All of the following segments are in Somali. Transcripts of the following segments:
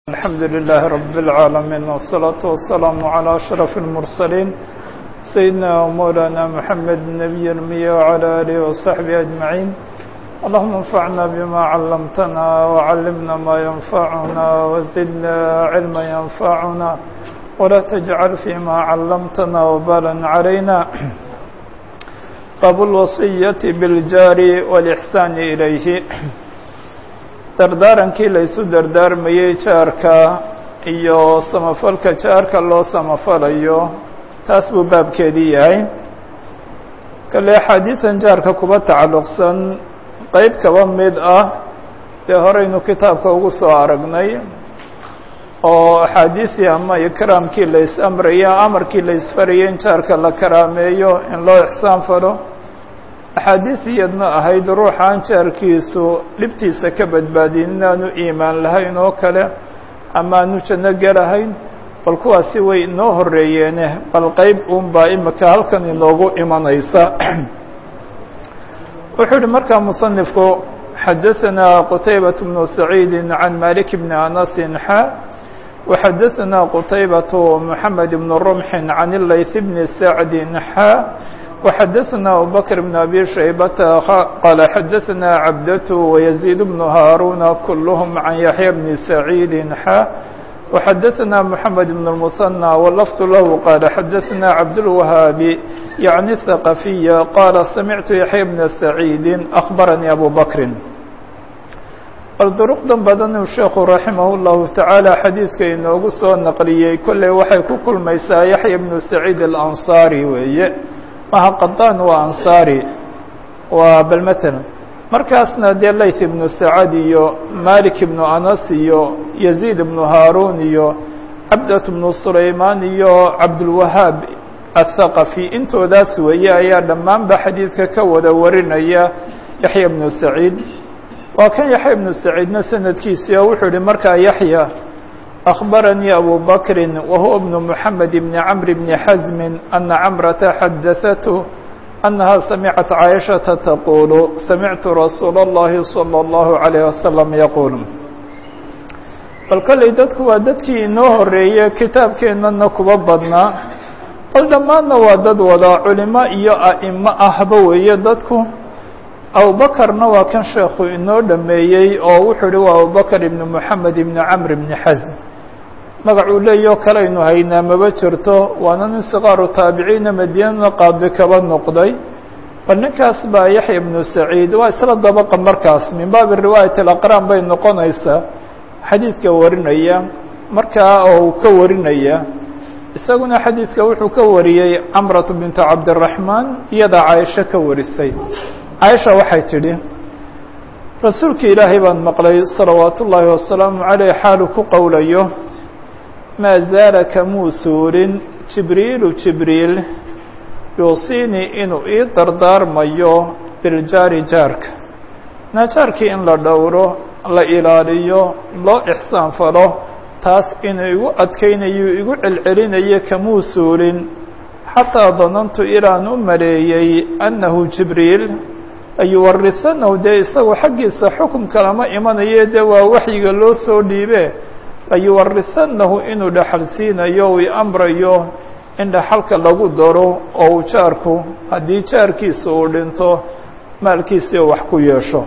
الحمد لله رب العالمين والصلاة والسلام على أشرف المرسلين سيدنا ومولانا محمد النبي المية وعلى آله وصحبه أجمعين اللهم انفعنا بما علمتنا وعلمنا ما ينفعنا وزدنا علما ينفعنا ولا تجعل فيما علمتنا وبالا علينا باب الوصية بالجار والإحسان إليه dardaarankii la isu dardaarmayey jaarka iyo samafalka jaarka loo samafalayo taas buu baabkeedii yahay kale axaadiisan jaarka kuba tacalluqsan qeyb kaba mid ah dee horeynu kitaabka ugu soo aragnay oo axaadiisii ama ikraamkii la is amraya amarkii la isfarayay in jaarka la karaameeyo in loo ixsaan falo axaadiis iyadna ahayd ruuxaan jaarkiisu dhibtiisa ka badbaadin inaanu iimaan lahayn oo kale ama aanu janno gelahayn bal kuwaasi way inoo horeeyeene bal qeyb uunbaa imika halkan inoogu imanaysa wuxuu uhi markaa musanifku xadaثanaa qutaybaة bnu saciidi can malik bni anasin xa وxadaثanaa qutaybaة mحamed bn rumxin can ilayث bni sacdi xa وxadaثna abubكر بن أbي شhaybة qال xadaثna cabdة ويزيد بن هاrوna kulهm عan yaحyى بن سعيid xا وxadaثna محamed بن المثنى wlفظ lah qال xadaثna cabdالوهاabi yعnي الثقفية qال samعtu yaحyى بن سعيid أخbarnي أbو bكri bal duruqdan badan u sheekhu raximah الlahu taعaalى xadiidka inoogu soo naqliyey kolley waxay ku kulmaysaa yaحyى بن سعيid الأnصarي weeye maha qadaan waa ansaari waa bal matalan markaasna dee layth ibnu sacad iyo malik ibnu anas iyo yaziid ibnu haaruun iyo cabdat ibnu sulaymaan iyo cabdulwahaab athaqafi intoodaas weeye ayaa dhammaanba xadiidka ka wada warinaya yaxya ibnu saciid waa kan yaxya ibnu saciidna sanadkiisii oo wuxuu yihi markaa yaxya أخبرني أبو بكر وهو ابن محمد بن عمرو بن حزم أن عمرة حدثته أنها سمعت عائشة تقول سمعت رسول الله صلى الله عليه وسلم يقول bal kolley dadku waa dadkii inoo horeeyey kitaabkeennana kuba badnaa bal dhammaanna waa dad wada culimo iyo a'imo ahba weeye dadku abubakarna waa kan sheekhu inoo dhameeyey oo wuxuu uhi waa abubakr ibn moxamed ibn camr ibn xasm magacuu leeyao kalaynu haynaa maba jirto waana nin sikaaru taabiciina madiinana qaadi kaba noqday bal ninkaas baa yaxya ibnu saciid waa isla dabaqa markaas min baabi riwaayat alaqraan bay noqonaysaa xadiidka warinaya markaa oo uu ka warinaya isaguna xadiidka wuxuu ka wariyey camratu bintu cabdiraxmaan iyadaa caaisho ka warisay caaisha waxay tidhi rasuulka ilaahay baan maqlay salawaatu ullaahi wasalaamu caleyh xaalu ku qowlayo maa zaala kamuu suurin jibriilu jibriil yuusiinii inuu ii dardaarmayo biljaari jaarka na jaarkii in la dhowro la ilaaliyo loo ixsaan falo taas inuu igu adkaynayo igu celcelinayo kamuu suurin xataa danantu ilaan u maleeyey annahu jibriil ayuwarisanahu dee isagu xaggiisa xukumka lama imanayo dee waa waxyiga loo soo dhiibe layuwarisanahu inuu dhaxal siinayo uu amrayo in dhaxalka lagu daro oo uu jaarku haddii jaarkiisa uu dhinto maalkiisii wax ku yeesho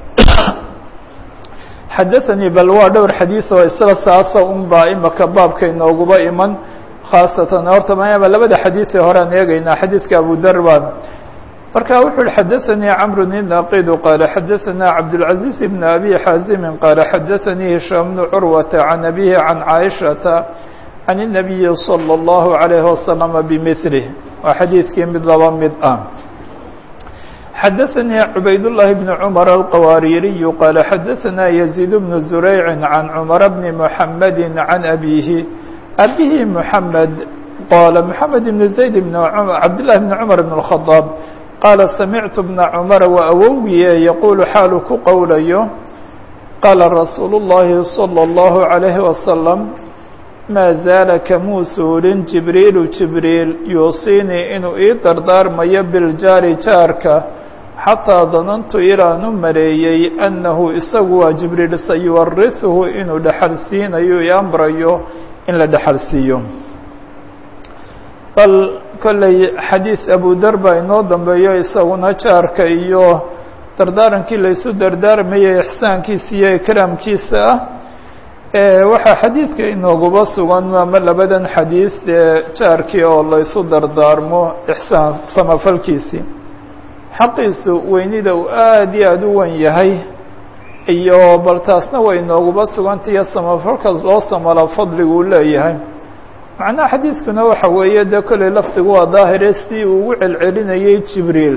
xadaثanii bal waa dhowr xadiiث oo isaga saasa un baa imaka baabka inooguba iman khaasatan horta mayaaba labada xadiiثee horean eegaynaa xadiidka abu dar baan marka wuxu uhi xadaثanii cmr الnaqidu qaala xadaثanaa cabdالcaزيiز بn abi xaazimi qaala xadaثanii hishaam bnu curwata can abihi can caaishaةa can الnabiyi slى الlahu عalayه waslama bmilih waa xadiidkii mid laba mid ah xadaثanii cubayd الlahi bn cmr alqawaaririyu qaala xadaثanaa yزيid bn zurayci can cmr bni mحamedi can abihi abihi mحamed qala mحamed bn zayd bn cabdالlahi bn cmr bn الخaطاab qaala samictu bna cumara waa awowgiye yaquulu xaalu ku qowlayo qaala rasuulu اllahi salى اllahu عalayhi wasalam maa zaala kamuu suulin jibriilu jibriil yuusiinii inuu ii dardaarmayo biljaari jaarka xataa danantu ilaanu maleeyey annahu isagu waa jibriil sayuwarihuhu inuu dhexal siinayo i amrayo in la dhexal siiyo bal kolley xadiis abudar baa inoo dambeeyo isaguna jaarka iyo dardaarankii laysu dardaarmayay ixsaankiisa iyo ikraamkiisa ah waxaa xadiidka inooguba sugan ama labadan xadiis ee jaarkii oo laysu dardaarmo ixsaan samafalkiisii xaqiisu weynida uu aada iyo aada u wen yahay iyo bal taasna way inooguba sugantaiyo samafalkaas loo samalo fadliguu leeyahay macnaha xadiiskuna waxa weeye dee kolley lafdigu waa daahire sidii uu ugu celcelinayay jibriil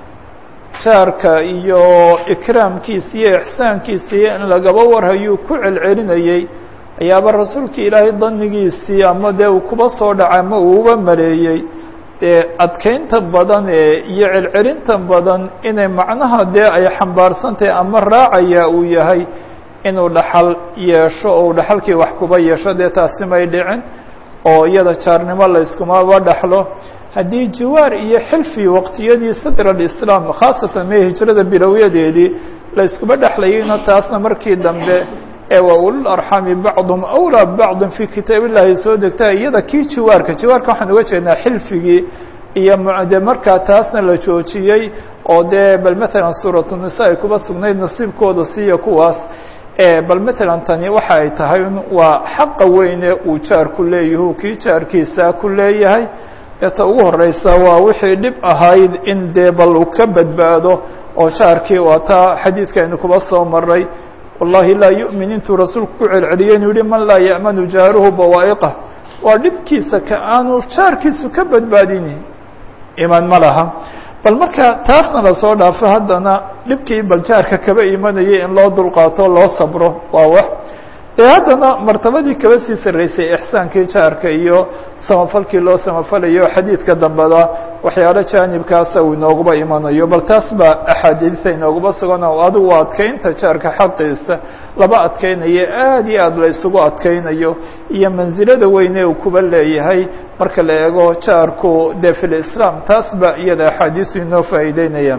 jaarka iyo ikraamkiisa iyo ixsaankiisii in lagaba warhayuu ku celcelinayey ayaaba rasuulka ilaahay danigiisii ama dee uu kuba soo dhacay ama uu uba maleeyey dee adkeynta badan ee iyo celcelinta badan inay macnaha dee ay xambaarsantahay ama raacaya uu yahay inuu dhaxal yeesho oo uu dhaxalkii wax kuba yeesho dee taasi may dhicin oo iyada jaarnimo layskumaba dhaxlo haddii jiwaar iyo xilfi waqtiyadii sadr alislaam khaasatan mee hijrada bilowyadeedii layskuba dhexlayayna taasna markii dambe ee waa ulul arxami bacduhum awlaa bacdin fii kitaab illahi soo degta iyada kii jiwaarka jiwaarka waxaan uga jeednaa xilfigii iyo de markaa taasna la joojiyey oo dee bal matalan suuratu nisa ay kuba sugnayd nasiibkooda siiya kuwaas bal matalan tani waxa ay tahay waa xaqa weyne uu jaarku leeyahu kii jaarkiisa ku leeyahay eeta ugu horeysa waa wixii dhib ahayd in dee bal uu ka badbaado oo jaarkii waa taa xadiidkaynu kuba soo maray wallahi laa yu'min intuu rasuulku ku celceliyey inuu yihi man laa ya'manu jaaruhu bawaa'iqah waa dhibkiisa ka aanu jaarkiisu ka badbaadini iman ma laha bal marka taasna lasoo dhaafo haddana dhibkii bal jaarka kaba imanayay in loo dulqaato loo sabro waa wax dee haddana martabadii kaba sii sarreysay ixsaankii jaarka iyo samafalkii loo samafalayo xadiidka dambeda waxyaalo jaanibkaasa uu inooguba imanayo bal taas baa axaadiisa inooguba sugan oo adigu adkeynta jaarka xaqiisa laba adkeynayo aada iyo aada la isugu adkeynayo iyo mansilada weyne uu kuba leeyahay marka la eego jaarku dee fi lislaam taas baa iyada axaadiisu inoo faa'iideynaya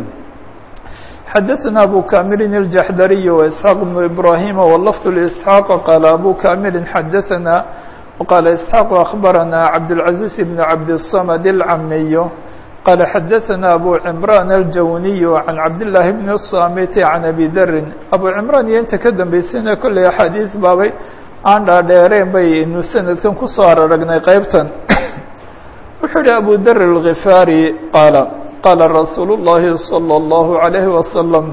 xdثna أbو كامل الجحdري وإسحاq بن إبراهيم واللفظ لإسحاq qال أbو كامل xdثna وqال إسحاq أخبرنا عبدالعزيز بن عبدالصمد العمي qال xdثna أbو عمران الجوني عن عبداللahi بن الصامت عن أبي dr أbو عمران iyo inta ka dambeysayna kolley أxاadiiث baabay aan dhaadheereen baynu sanadkan kusoo araragnay qeybtan wuxuu yihi أbو dr الغفاrي qاaل qاla rasuul الlahi صلى الlaه عalيه وasلم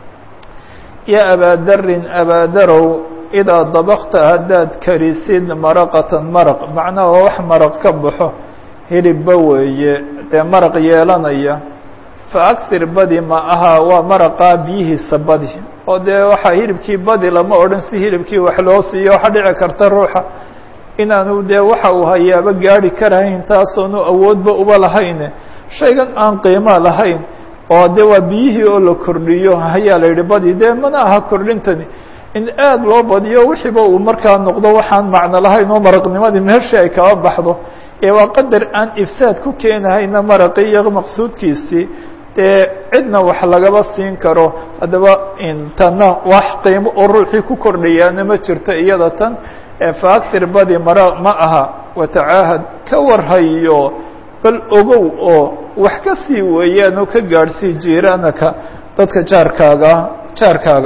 ya abaa darin abaadarow idaa dabkta haddaad karisid maraqatan maraq macnaha waa wax maraq ka baxo hilibba weeye dee maraq yeelanaya faأksir badi ma aha waa maraqaa biyihiisa badi oo dee waxaa hilibkii badi lama odhan si hilibkii wax loo siiyo waxa dhici karta ruuxa inaanu dee waxa uu hayaaba gaari karahayn taasoonu awoodba uba lahayn shaygan aan qiimo lahayn oo de waa biyihii oo la kordhiyo ayaa la yidhi badi dee mana aha kordhintani in aad loo badiyo wixiiba uu markaa noqdo waxaan macno lahayn oo maraqnimadii meeshii ay kaba baxdo ee waa qadar aan ifsaad ku keenahayna maraqii iyo maqsuudkiisii dee cidna wax lagaba siin karo haddaba intana wax qiimo oo ruuxii ku kordhayaana ma jirto iyada tan faaktir badi mara ma aha watacaahad ka warhayo bal ogow oo wax ka sii weeyaan oo ka gaadhsii jiiraanaka dadka jaarkaaga jaarkaaga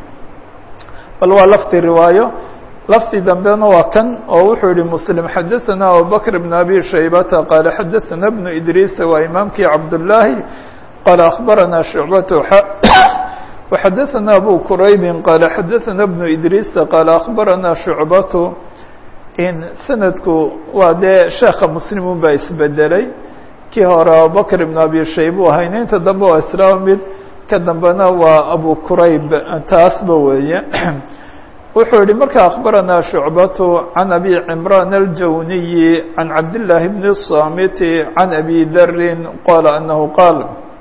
bal waa lafdi riwaayo lafdi dambena waa kan oo wuxuu yihi mslim xadaثana abubakr bn abi shaybata qaala xadaثana bnu idriisa waa imaamkii cabdالlahi qaala akhbarana shucbat وxadaثana abu quraybi qaala xadaثana bnu idriisa qaala akhbarana shucbatu in sanadku waa dee sheeka muslimun baa isbedelay kii hore abubakr ibn abi shayb u ahayna inta dambe waa isla mid ka dambena waa abu qurayb taasba weeye wuxuu yihi marka akhbarana shucbatu can abi cimraan aljawniyi can cabdillaahi bni الsamiti can abi darin qala anahu qaal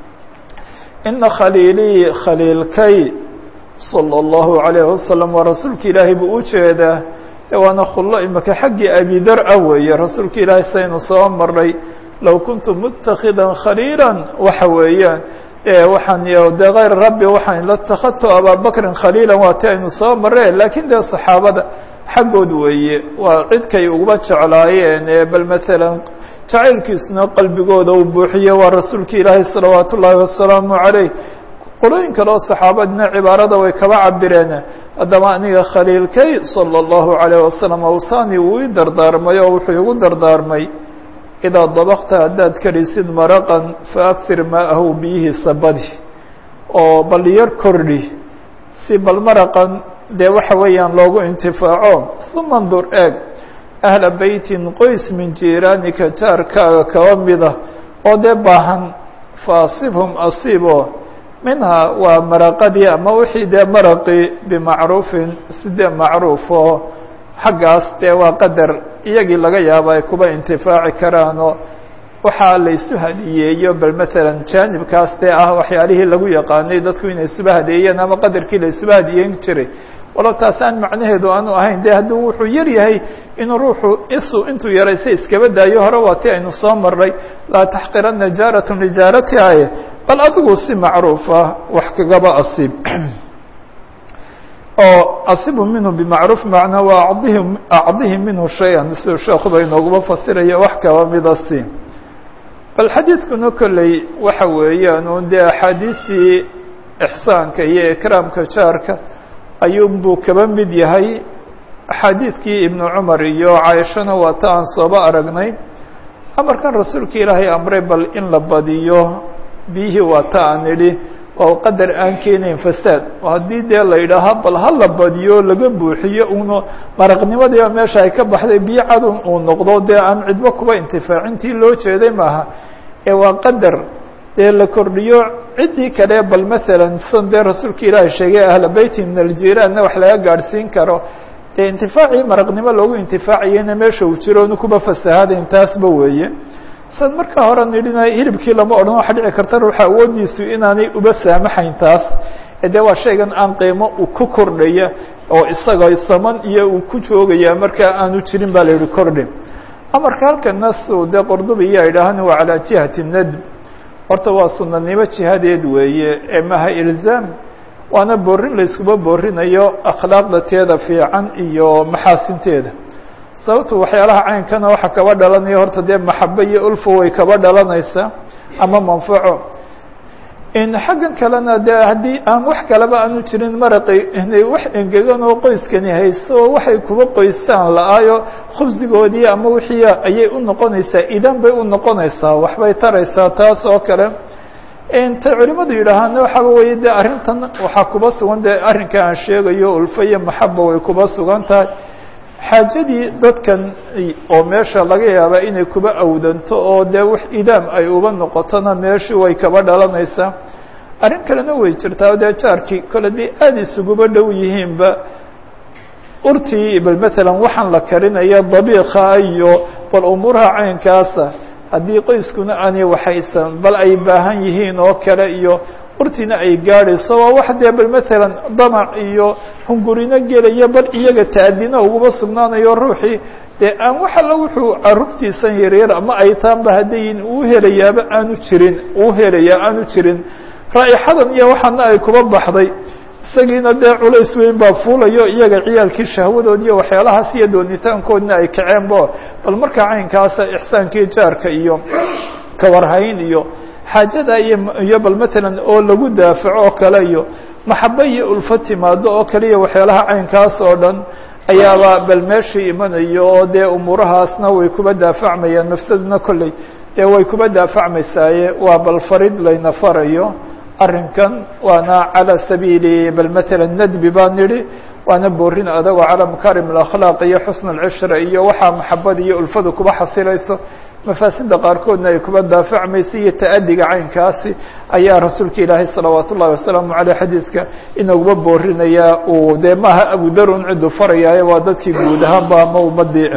ina khaliilii khaliilkay salى اllahu عalayه wasalam waa rasuulka ilaahay buu u jeedaa de waana khullo imika xaggii abidar ah weeye rasuulka ilaahay saynu soo maray low kuntu mutakida khaliila waxa weeyaan waxaan de kayr rabbi waxaan latakadtu ababakrin khaliila waa ti aynu soo mareen lakiin dee saxaabada xaggood weeye waa cidkay uguba jeclaayeen bal maalan jacaylkiisuna qalbigooda uu buuxiye waa rasuulka ilaahay salawaat ullaahi wasalaamu calayh qolooyin kale oo saxaabadina cibaarada way kaba cabireen haddaba aniga khaliilkay salى اllahu عalayه wasalam awsani wuu ii dardaarmay oo wuxuu igu dardaarmay idaa dabakta haddaad karisid maraqan faakir maa'ahu biyihiisa badi oo bal yar kordhi si bal maraqan dee waxa weeyaan loogu intifaaco uma ndur eeg ahla beytin qoys min jiiraanika jaarkaaga kaba mida oo dee baahan faasibhum asiibo minhaa waa maraqadii ama wixii dee maraqii bimacruufin si dee macruuf oo xaggaas dee waa qadar iyagii laga yaabo ay kuba intifaaci karaanoo waxaa la isu hadiyeeyo bal maalan jaanibkaas dee ah waxyaalihii lagu yaqaanay dadku inay isuba hadeeyeen ama qadarkii la isuba hadiyeyn jiray walow taas aan macnaheedu aanu ahayn de hadduu wuxuu yar yahay inuu ruuxu isu intuu yaraysa iskaba daayo hore waa ti aynu soo marnay laa taxqirana jaaratun lijaaratihaye bal adigu si macruufa wax kagaba asiib oo asibu minhu bimacruuf macnaa waa acdihi acdihi minhu shay-an siduu sheekuba inooguba fasiraya wax kaba mida si bal xadiidkuna kolley waxa weeyaan un dee axaadiistii ixsaanka iyo ikraamka jaarka ayuunbuu kaba mid yahay axaadiidkii ibnu cumar iyo caaishana waa ta aan sooba aragnay amarkan rasuulka ilaahay amray bal in la badiyo biyihii waa ta aan idhi waa qadar aan keenayn fasaad oo haddii dee la yidhaaha bal ha la badiyo laga buuxiyo uno maraqnimadiiba meesha ay ka baxday biyo cadun uu noqdo dee aan cidbo kuba intifaacintii loo jeeday maaha ee waa qadar dee la kordhiyo ciddii kale bal maalan san dee rasuulka ilaahay sheegay ahla beyti min aljiiraanna wax laga gaadhsiin karo dee intifaacii maraqnimo loogu intifaacayena meesha uu jiro onu kuba fasahaadayn taasba weeye san markaa hore nidhina hilibkii lama odhan waxa dhici karta ruuxa awoodiisu inaanay uba saamaxayn taas ee dee waa shaygan aan qiimo u ku kordhaya oo isaga saman iyo uu ku joogaya markaa aanu jirin baa la yihi kordhi amarka halkan nasu dee qordubi iyaa idhaahan waa calaa jihati nadb horta waa sunanimo jihadeed weeye ee maha ilzaam waana boorin layskuba boorinayo akhlaaqda teeda fiican iyo maxaasinteeda sababtu waxyaalaha caynkana waxaa kaba dhalanaya horta dee maxabo iyo ulfo way kaba dhalanaysaa ama manfaco xaggan kalena dee haddii aan wax kaleba aanu jirin maraqi inay wax engegan oo qoyskani haysto oo waxay kuba qoystaan la-aayo khubsigoodii ama wixii ayay u noqonaysaa idan bay u noqonaysaa waxbay taraysaa taas oo kale intay culimadu yidhaahaan waxaaba weye de arrintan waxaa kuba sugan dee arrinka aan sheegayo ulfo iyo maxaba way kuba sugan tahay xaajadii dadkan oo meesha laga yaabaa inay kuba awdanto oo dee wax idaam ay uba noqotona meeshii way kaba dhalanaysaa arrin kalena way jirtaa dee jaarkii kole dee aada isuguba dhow yihiinba urtii bal matalan waxaan la karinaya dabiika iyo bal umuuraha caynkaasa haddii qoyskuna aanay waxaysan bal ay baahan yihiin oo kale iyo urtiina ay gaadhayso waa wax dee bal matalan damac iyo hungurino gelaya bal iyaga taadina uguba sugnaanayo ruuxii dee aan wax alla wuxuu carruurtiisan yaryar ama ay taanba haddayin uu helayaaba aanu jirin uu helayaa aanu jirin raa'ixadan iyo waxaana ay kuba baxday isagiina dee culays weyn baa fuulayo iyaga ciyaalkii shahwadood iyo waxyaalahaas iyo doonitaankoodna ay kaceenbo bal markaa caynkaasa ixsaankii jaarka iyo kawarhayn iyo xaajada iyo iyo bal matalan oo lagu daafaco oo kale iyo maxabo iyo ulfo timaado oo kale iyo waxyaalaha caynkaas oo dhan ayaaba bal meeshii imanayo oo dee umuurahaasna way kuba daafacmayaan nafsaduna kolley dee way kuba daafacmaysaaye waa bal farid layna farayo arrinkan waana calى sabiili bal matalan nadbi baan nidhi waana boorin adagoo calى makaarim اakhlaaq iyo xusn اlcishra iyo waxaa maxabada iyo ulfadu kuba xasilayso mafaasida qaarkoodna ay kuba daafacmaysa iyo ta'adiga caynkaasi ayaa rasuulka ilaahay salawaat ullahi wasalaamu aleyh xadiidka inaguba boorinaya uu dee maaha abudarun ciduu farayaaye waa dadkii guud ahaanba ama umadii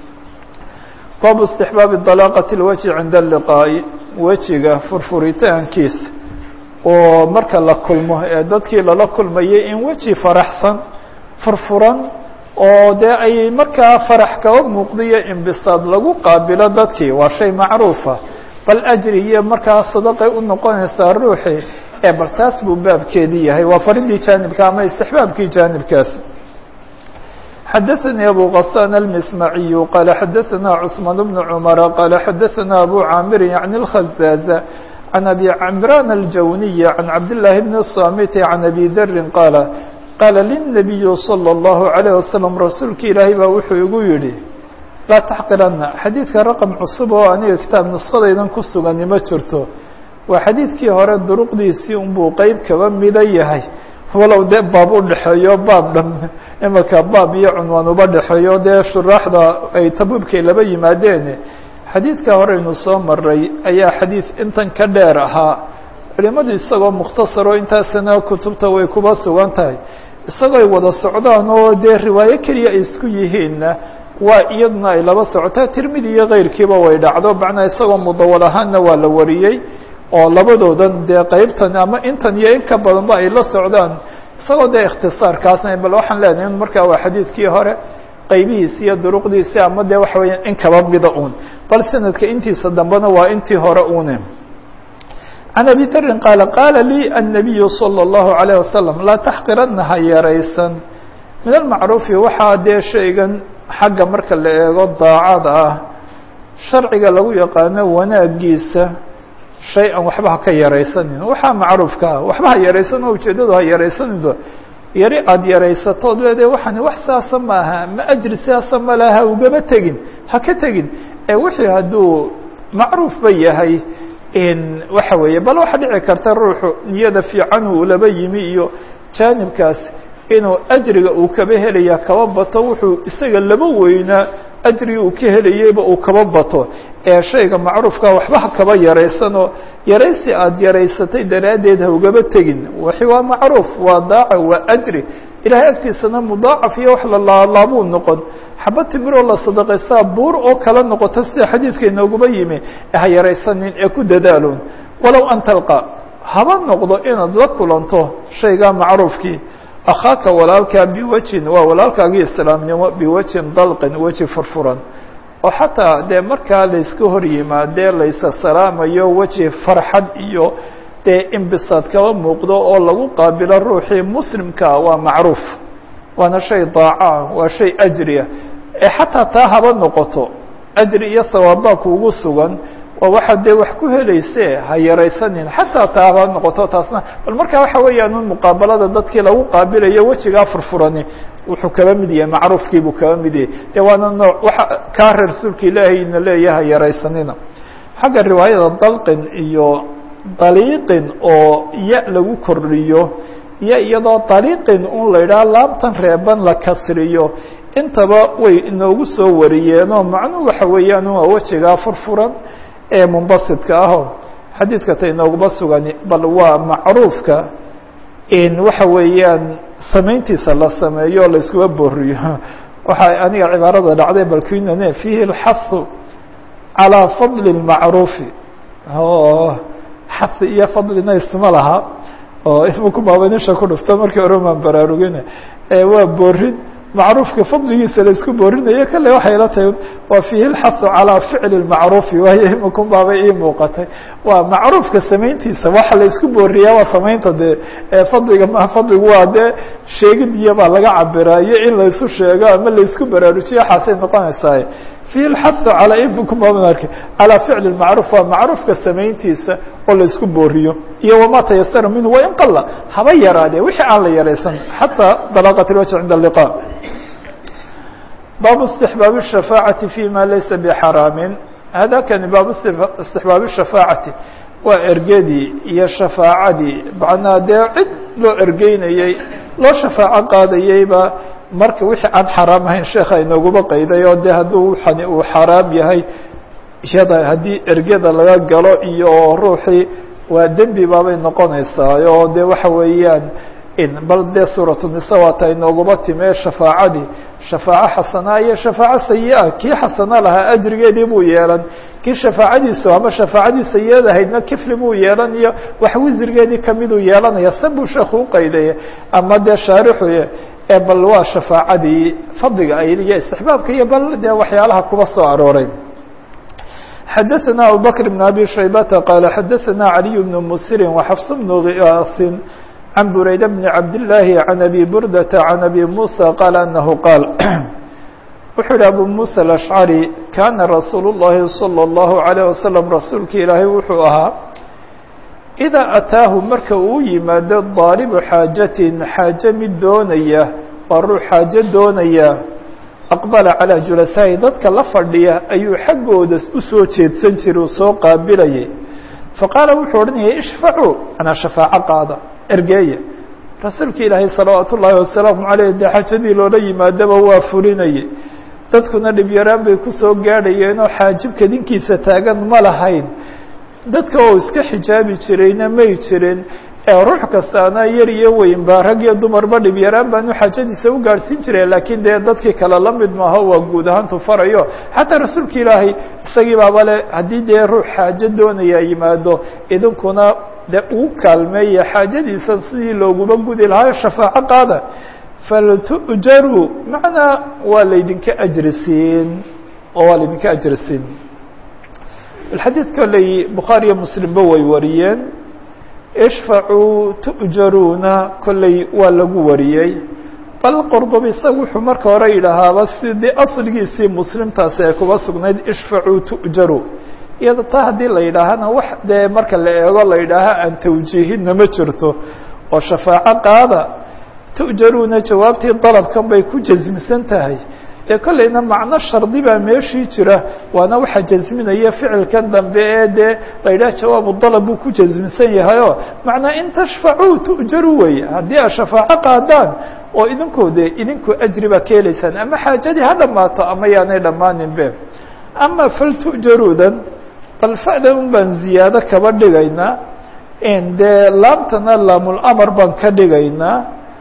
baabu istixbaabi dalaaqati اlwajhi cinda اliqaa'i wejiga furfuritaankiisa oo marka la kulmo ee dadkii lala kulmayay in weji faraxsan furfuran oo dee ay markaa farax kaba muuqdiyo imbisaad lagu qaabilo dadkii waa shay macruufa bal ajri iyo markaa sadaqay u noqonaysaa ruuxii ee bal taas buu baabkeedii yahay waa faridii jaanibka ama istixbaabkii jaanibkaas xadaثnي أbو غسان المسمعي qال xadaثna cثمان بن عمر qال xadaثna أbو cاmر عن الخزاز عن أbي عمrان الجوني عن عبد الله بن الصامت عن أbي dr qال qاla للنبي صلى الله عليه وسلم rasuulka ilaahay baa wuxuu igu yihi laa تxqirana xadiidka رqم cusub oo aniga kitaab نسkhadaydan ku sugani ma jirto waa xadiidkii hore duruqdiisii unbuu qeyb kaba mida yahay walow dee baab u dhexeeyo baab dhan imika baab iyo cunwaan uba dhexeeyo dee shuraaxda ay tabuubkay laba yimaadeen xadiidka horeynu soo maray ayaa xadiid intan ka dheer ahaa culimadu isagoo mukhtasaro intaasina kutubta way kuba sugan tahay isagoo ay wada socdaan oo dee riwaayo keliya ay isku yihiinna waa iyaduna ay laba socotaa tirmidi iyo keyrkiiba way dhacdo macnaa isagoo mudawal ahaanna waa la wariyey oo labadoodan dee qeybtan ama intan iyo in ka badanba ay la socdaan isagoo dee ikhtisaarkaasna bal waxaan leenahay in markaa waa xadiidkii hore qaybihiisi iyo duruqdiisi ama dee waxa weeya in kaba mida un bal sanadka intiisa dambena waa intii hore une can abi darin qaala qaala lii annabiyu salى اllahu عalيه wasalam laa taxqirana ha yaraysan min almacruufi waxaa dee shaygan xagga marka la eego daacada ah sharciga lagu yaqaano wanaagiisa shay an waxba ha ka yaraysanin waxaa macruufka ah waxba ha yaraysan oo ujeedadu ha yaraysanino yari aada yaraysatood leedahay waxani wax saasa maaha ma ajri sidaasa ma laha ha ugama tegin ha ka tegin ee wixii hadduu macruufba yahay waxa weeye bal waxaa dhici karta ruuxu niyada fiican uu laba yimi iyo jaanibkaas inuu ajriga uu kaba helaya kaba bato wuxuu isaga laba weynaa ajrigi uu ka helayeyba uu kaba bato ee shayga macruufka waxba ha kaba yaraysanoo yaraysi aada yaraysatay daraaddeed ha ugaba tegin waxi waa macruuf waa daaca waa ajri ilahay agtiisana mudaacaf iyo wax la laalaabuu noqon xaba timiroo la sadaqaystaa buur oo kala noqota sida xadiidka inooguma yimi ha yaraysanin ee ku dadaalon walow an talqa haba noqdo inaad la kulanto shaygaa macruufkii akhaaka walaalkaa biwajin waa walaalkaagii islaamnimo biwajin dalqin weji furfuran oo xataa dee markaa layska hor yimaadee laysa salaamayo weji farxad iyo dee imbisaad kaba muuqdo oo lagu qaabilo ruuxii muslimkaa waa macruuf waana shay daaca waa shay ajriya ee xataa taa haba noqoto ajri iyo sawaabaa kuugu sugan waa waxaad dee wax ku helayse ha yaraysanin xataa taa haba noqoto taasna bal markaa waxa weeyaan un muqaabalada dadkii lagu qaabilayo wejigaa furfurani wuxuu kaba mid yahay macruufkii buu kaba mid yahay dee waana nooc waxa kaa rasuulka ilaahayna leeyaha yaraysanina xagga riwaayada dalqin iyo daliiqin oo ya lagu kordhiyo iyo iyadoo daliiqin un la yidhaha laabtan reeban la kasriyo intaba way inoogu soo wariyeenoo macnuhu waxa weeyaan waa wejigaa furfuran ee munbasidka aho xadiidka ta inooguma sugani bal waa macruufka in waxa weeyaan samayntiisa la sameeyo la iskuba booriyo waxaa aniga cibaarada dhacday balkinane fiihi اlxahu calىa fadli اlmacruufi o xahi iyo fadlina isma laha oo imaku baabanisha ku dhufto markii hore maan baraarugina waa boorin macruufka fadligiisa la isku boorinayo kale waxay la tahay waa fiihi اlxahu calىa ficli اlmacruufi waayo imaku baaba ii muuqatay waa macruufka samayntiisa waxa la isku booriyaa waa samaynta dee fadliga ma fadligu waa dee sheegidiya baa laga cabiraayo in la isu sheego ama la isku baraarujiyo waxaasay noqonaysaa fiihi اlxahu calaa imaku baaba arka calىa ficli اlmacruuf waa macruufka samayntiisa oo la isku booriyo iyo wama tayasara minhu wain qala haba yaraadee wixii aan la yaraysan xataa dalaqat اlwajh cinda اliqa baabu istixbaab الshafaacaةi fi ma laysa bxaraamin hada kani baabu istixbaab الshafaacati waa ergedii iyo shafaacadii macnaa dee cid loo ergeynayey loo shafaaco qaadayeyba marka wixii aan xaraam ahayn sheekha inooguma qayday oo de hadduu waxani uu xaraam yahay iyada haddii ergeda laga galo iyo ruuxii waa dembi baabay noqonaysaa oo de waxa weeyaan bal dee suuratu nisa waata inooguma timee shafaacadii shafaaco xasanaa iyo shafaaco sayi-a kii xasana lahaa ajrigeedii buu yeelan kii shafaacadiisu ama shafaacadii sayi-ada ahaydna kifli buu yeelan iyo wax wisrigeedii kamiduu yeelanaya san buu sheekhu uqaydaya ama dee shaarixuye ee bal waa shafaacadii fadliga ay iyo istixbaabka iyo bal dee waxyaalaha kuba soo arooray xadaثna abubakr بn abi shaybata qaala xadaثna عaliي بn msiri وxfs bn غiyaasi can burayda bn cabdالlahi can abi burdata can abi musa qaala anahu qaal wuxuu yihi abu musa aلأشcari kana rasuul الlahi salى الlahu عalيه waslم rasuulka ilaahay wuxuu ahaa إidaa ataahu marka uu yimaado daalibu xaajatin xaaje mid doonaya waa ruux xaajo doonaya aqbala calىa julasaa'i dadka la fadhiya ayuu xaggooda usoo jeedsan jiray uu soo qaabilayay faqaala wuxuu odhanayay ishfacuu anaa shafaaco qaada ergeeya rasuulka ilaahay salawaat ullaahi wasalaamu caleyh dee xajadii loola yimaadaba waa fulinayay dadkuna dhibyaraan bay kusoo gaadhayeenoo xaajibka dinkiisa taagan ma lahayn dadka oo iska xijaabi jirayna may jirin ee ruux kastaana yar iyo weynba rag iyo dumarba dhibyaraan baanu xaajadiisa u gaadhsiin jiray laakiin dee dadkii kale la mid maaha waa guud ahaantu farayo xataa rasuulka ilaahay isagii baaba le haddii dee ruux xaajo doonaya yimaado idinkuna dee uu kaalmeeya xaajadiisa sidii looguma gudi lahaa shafaaco qaada faltu'jaruu macnaa waa laydinka ajri siin oo waa laydinka ajri siin xadiid kolley bukhaari iyo muslimba way wariyeen ishfacuu tu'jaruuna kolley waa lagu wariyey bal qordob isaga wuxuu marka hore yidhaahaaba sidii asligiisii muslimtaasi ay kuba sugnayd ishfacuu tu'jaru iyada taa haddii la yidhaahana wax dee marka la eego la yidhaaha aan tawjiihina ma jirto oo shafaaco qaada tu'jaruuna jawaabtii dalabkan bay ku jasmisan tahay ee kolleyna macno shardi baa meeshii jira waana waxa jasminaya ficilkan dambe ee dee la yidhaha jawaabu dalab buu ku jasmisan yahayoo macnaa in tashfacuu tu'jaru weeye haddii aad shafaaco qaadaan oo idinkoo dee idinku ajri baa ka helaysaan ama xaajadii ha dhammaato ama yaanay dhammaanin be ama fal tu'jaruudan bal fa'dan un baan ziyaado kaba dhigaynaa dee laamtana laamulamar baan ka dhigaynaa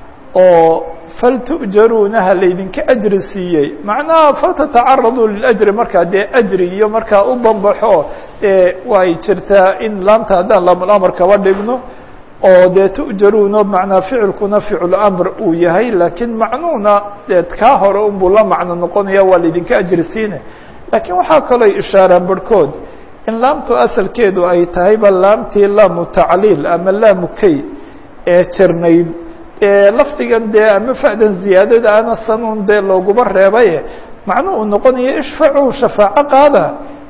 oo faltu'jaruunaha laydinka ajri siiyey macnaha faltatacaraduu liljri markaa dee ajri iyo markaa u banbaxo dee way jirtaa in laamta haddaan laamulamar kaba dhigno oo dee tu'jaruuno macnaa ficilkuna ficlamr uu yahay laakiin macnuuna dee kaa hore unbuu la macno noqonaya waa laydinka ajri siine laakiin waxaa kaloo ishaaraan barhkood in laamtu asalkeedu ay tahayba laamtii laamu tacliil ama laamu kay ee jirnayd lafdigan dee ama fa'dan ziyaadada ana sanuun dee looguba reebaye macnuu uu noqonayo ishfacuu shafaaco qaada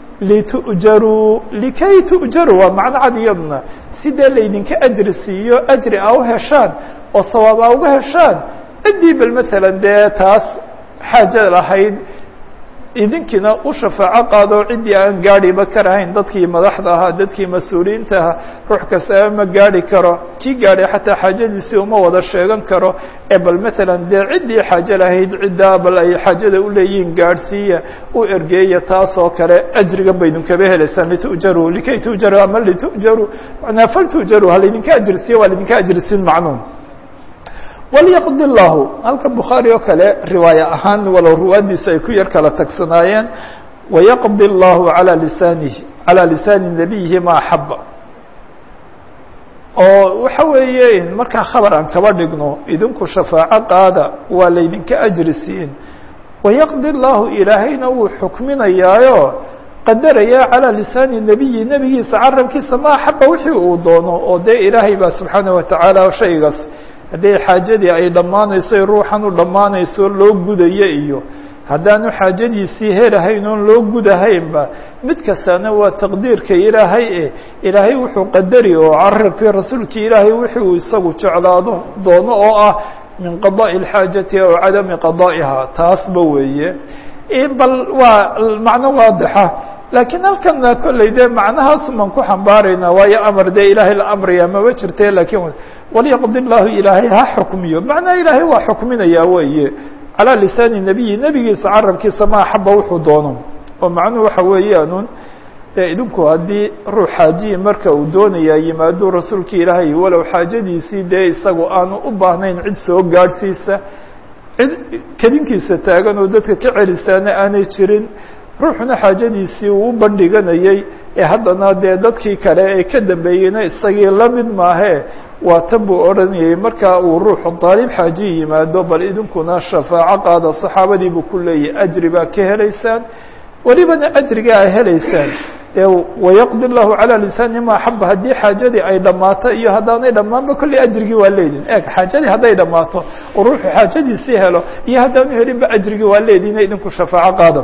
litu'jaruu likay tu'jaruu waa macno cad iyaduna sidee laydinka ajri siiyo ajri a u heshaan oo sawaab a uga heshaan ciddii bal matalan dee taas xaaja lahayd idinkiina u shafaaco qaado ciddii aan gaadhiba karahayn dadkii madaxda ahaa dadkii mas-uuliyiinta ahaa ruux kastaba ma gaadhi karo kii gaadhay xataa xaajadiisii uma wada sheegan karo ee bal matalan dee ciddii xaajo lahayd ciddaa bal ay xaajada uleeyihiin gaadhsiiya u ergeeya taas oo kale ajrigan ba idinkaba helaysaan litu'jaruu likay tu'jaruu ama litu'jaruu manaa fal tu'jaruu ha laydinka ajrisiiya waa laydinka ajrisiin macnuum walyaqdi llahu halka bukhaari oo kale riwaaye ahaan walow ruwaadiisu ay ku yar kala tagsanaayeen wayaqdi llahu alaa lisaanihi calaa lisaani nabiyihi ma axaba oo waxa weeye markaa khabar aan kaba dhigno idinku shafaaco qaada waa laydinka ajri siin wayaqdi llahu ilaahayna wuu xukminayaayo qadaraya calaa lisaani nebiyi nebigiisa carabkiisa ma axaba wixii uu doono oo dee ilaahay baa subxaanaه watacaala shaygaas haddii xaajadii ay dhammaanayso ruuxan u dhammaanayso loo gudayo iyo haddaanu xaajadiisii helahayn oon loo gudahaynba mid kastana waa taqdiirka ilaahay e ilaahay wuxuu qadari oo carabkii rasuulkii ilaahay wixi uu isagu jeclaado doono oo ah min qadaaءi اlxaajati aw cadami qadaa'iha taasba weeye bal waa macno waadixa laakiin halkana kolley dee macnahaas maan ku xambaaraynaa waayo amar dee ilaahay la amraya maba jirte lakiin walyaqdi llahu ilaahay ha xukmiyo macnaa ilaahay waa xukminayaa weeye calaa lisaani nebiyi nebigiisa carabkiisa ma axaba wuxuu doono oo macnuhu waxa weeyaanun dee idinku haddii ruux xaajiyi marka uu doonayaa yimaado rasuulka ilaahay walow xaajadiisii dee isagu aanu u baahnayn cid soo gaadhsiisa cid kedinkiisa taagan oo dadka ka celisaana aanay jirin ruuxuna xaajadiisii uu u bandhiganayey ee haddana dee dadkii kale ee ka dambeeyeyna isagii la mid maahee waa tan buu odhanayay markaa uu ruuxu daalib xaajiyi yimaado bal idinkuna shafaaco qaada saxaabadii buu ku leeyahay ajri baa ka helaysaan welibana ajriga a helaysaan dee wayaqdi llahu calى lisaani ma axaba haddii xaajadii ay dhammaato iyo haddaanay dhammaanba kolley ajrigii waa leedin eeg xaajadii hadday dhammaato oo ruuxu xaajadiisii helo iyo haddaanu helinba ajrigii waa leedina idinku shafaaco qaada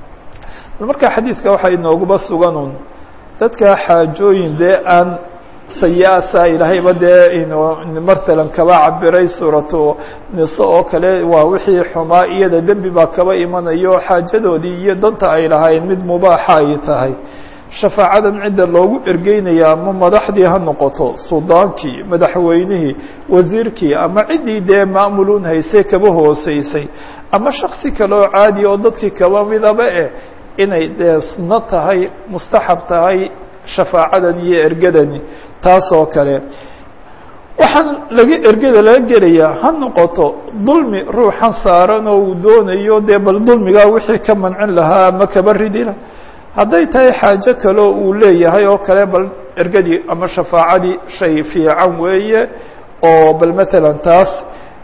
marka xadiidka waxaa inooguba suganun dadka xaajooyin dee aan sayaasa ilaahayba dee mathalan kaba cabiray suuratu niso oo kale waa wixii xumaa iyada dembi baa kaba imanayo xaajadoodii iyo danta ay lahaayeen mid mubaaxa ay tahay shafaacadan cidda loogu ergeynaya ama madaxdii ha noqoto suldaankii madaxweynihii wasiirkii ama ciddii dee maamuluun haysay kaba hooseysay ama shaksi kale oo caadi oo dadkii kaba midaba eh inay dee sunno tahay mustaxab tahay shafaacadan iyo ergadani taas oo kale waxaan laga ergada laga gelayaa ha noqoto dulmi ruuxan saaran oo uu doonayo dee bal dulmigaa wixii ka mancin lahaa ama kaba ridila hadday tahay xaajo kaleo uu leeyahay oo kale bal ergadii ama shafaacadii shay fiican weeye oo bal matalan taas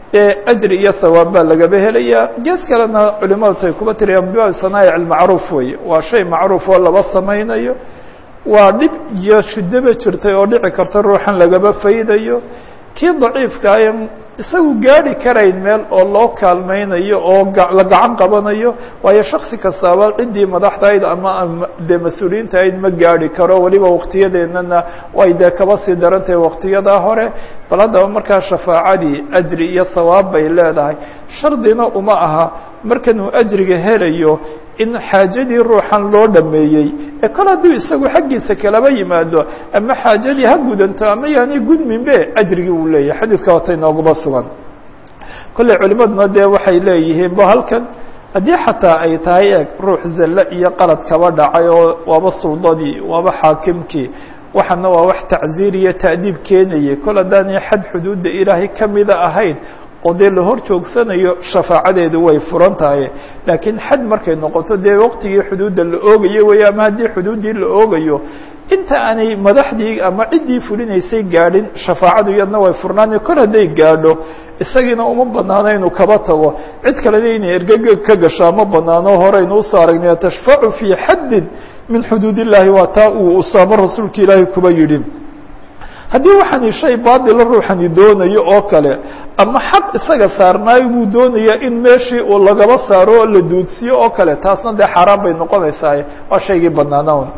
ajri iyo hawaab baa lagaba helayaa gees kalena culimadu tay kuba tiriyaan bibaab sanaa'ic almacruuf weeye waa shay macruuf oo laba samaynayo waa dhib iyo shidaba jirtay oo dhici karta ruuxan lagaba faydayo kii daciifka ay isagu gaari karayn meel oo loo kaalmaynayo oo la gacan qabanayo waayo shaksi kastaaba ciddii madaxdahayd ama dee mas-uuliyiinta ahayd ma gaari karo weliba waktiyadeennana way dee kaba sii daran tahay waktiyadaa hore bal haddaba markaa shafaacadii ajri iyo hawaab bay leedahay shardina uma aha markanuu ajriga helayo in xaajadii ruuxan loo dhameeyey ee kol hadduu isagu xaggiisa kalaba yimaado ama xaajadii ha gudanto ama yaanay gudminbe ajrigii uu leeyahay xadiidka wata inooguma sugan kolley culimaduna dee waxay leeyihiin bo halkan haddii xataa ay tahay eeg ruux zalle iyo qalad kaba dhacay oo waaba suldadii waaba xaakimkii waxaana waa wax tacziir iyo ta'diib keenayay kol haddaanay xad xuduudda ilaahay kamida ahayn oo dee la hor joogsanayo shafaacadeedu way furan tahay laakiin xad markay noqoto dee waqtigii xuduudda la oogayo weeye ama haddii xuduuddii la oogayo inta aanay madaxdii ama ciddii fulinaysay gaadhin shafaacadu iyadna way furnaani kor hadday gaadho isagiina uma banaano inuu kaba tago cid kalena inay ergega ka gashaa ma banaano horeynu usoo aragnay tashfacu fii xaddin min xuduud illahi waa taa uu usaamo rasuulka ilaahay kuba yidhi haddii waxaani shay baatila ruuxani doonayo oo kale ama xaq isaga saarnaayo buu doonayaa in meeshii uu lagaba saaro oo la duudsiyo oo kale taasna dee xaaraan bay noqonaysaa waa shaygii banaanaan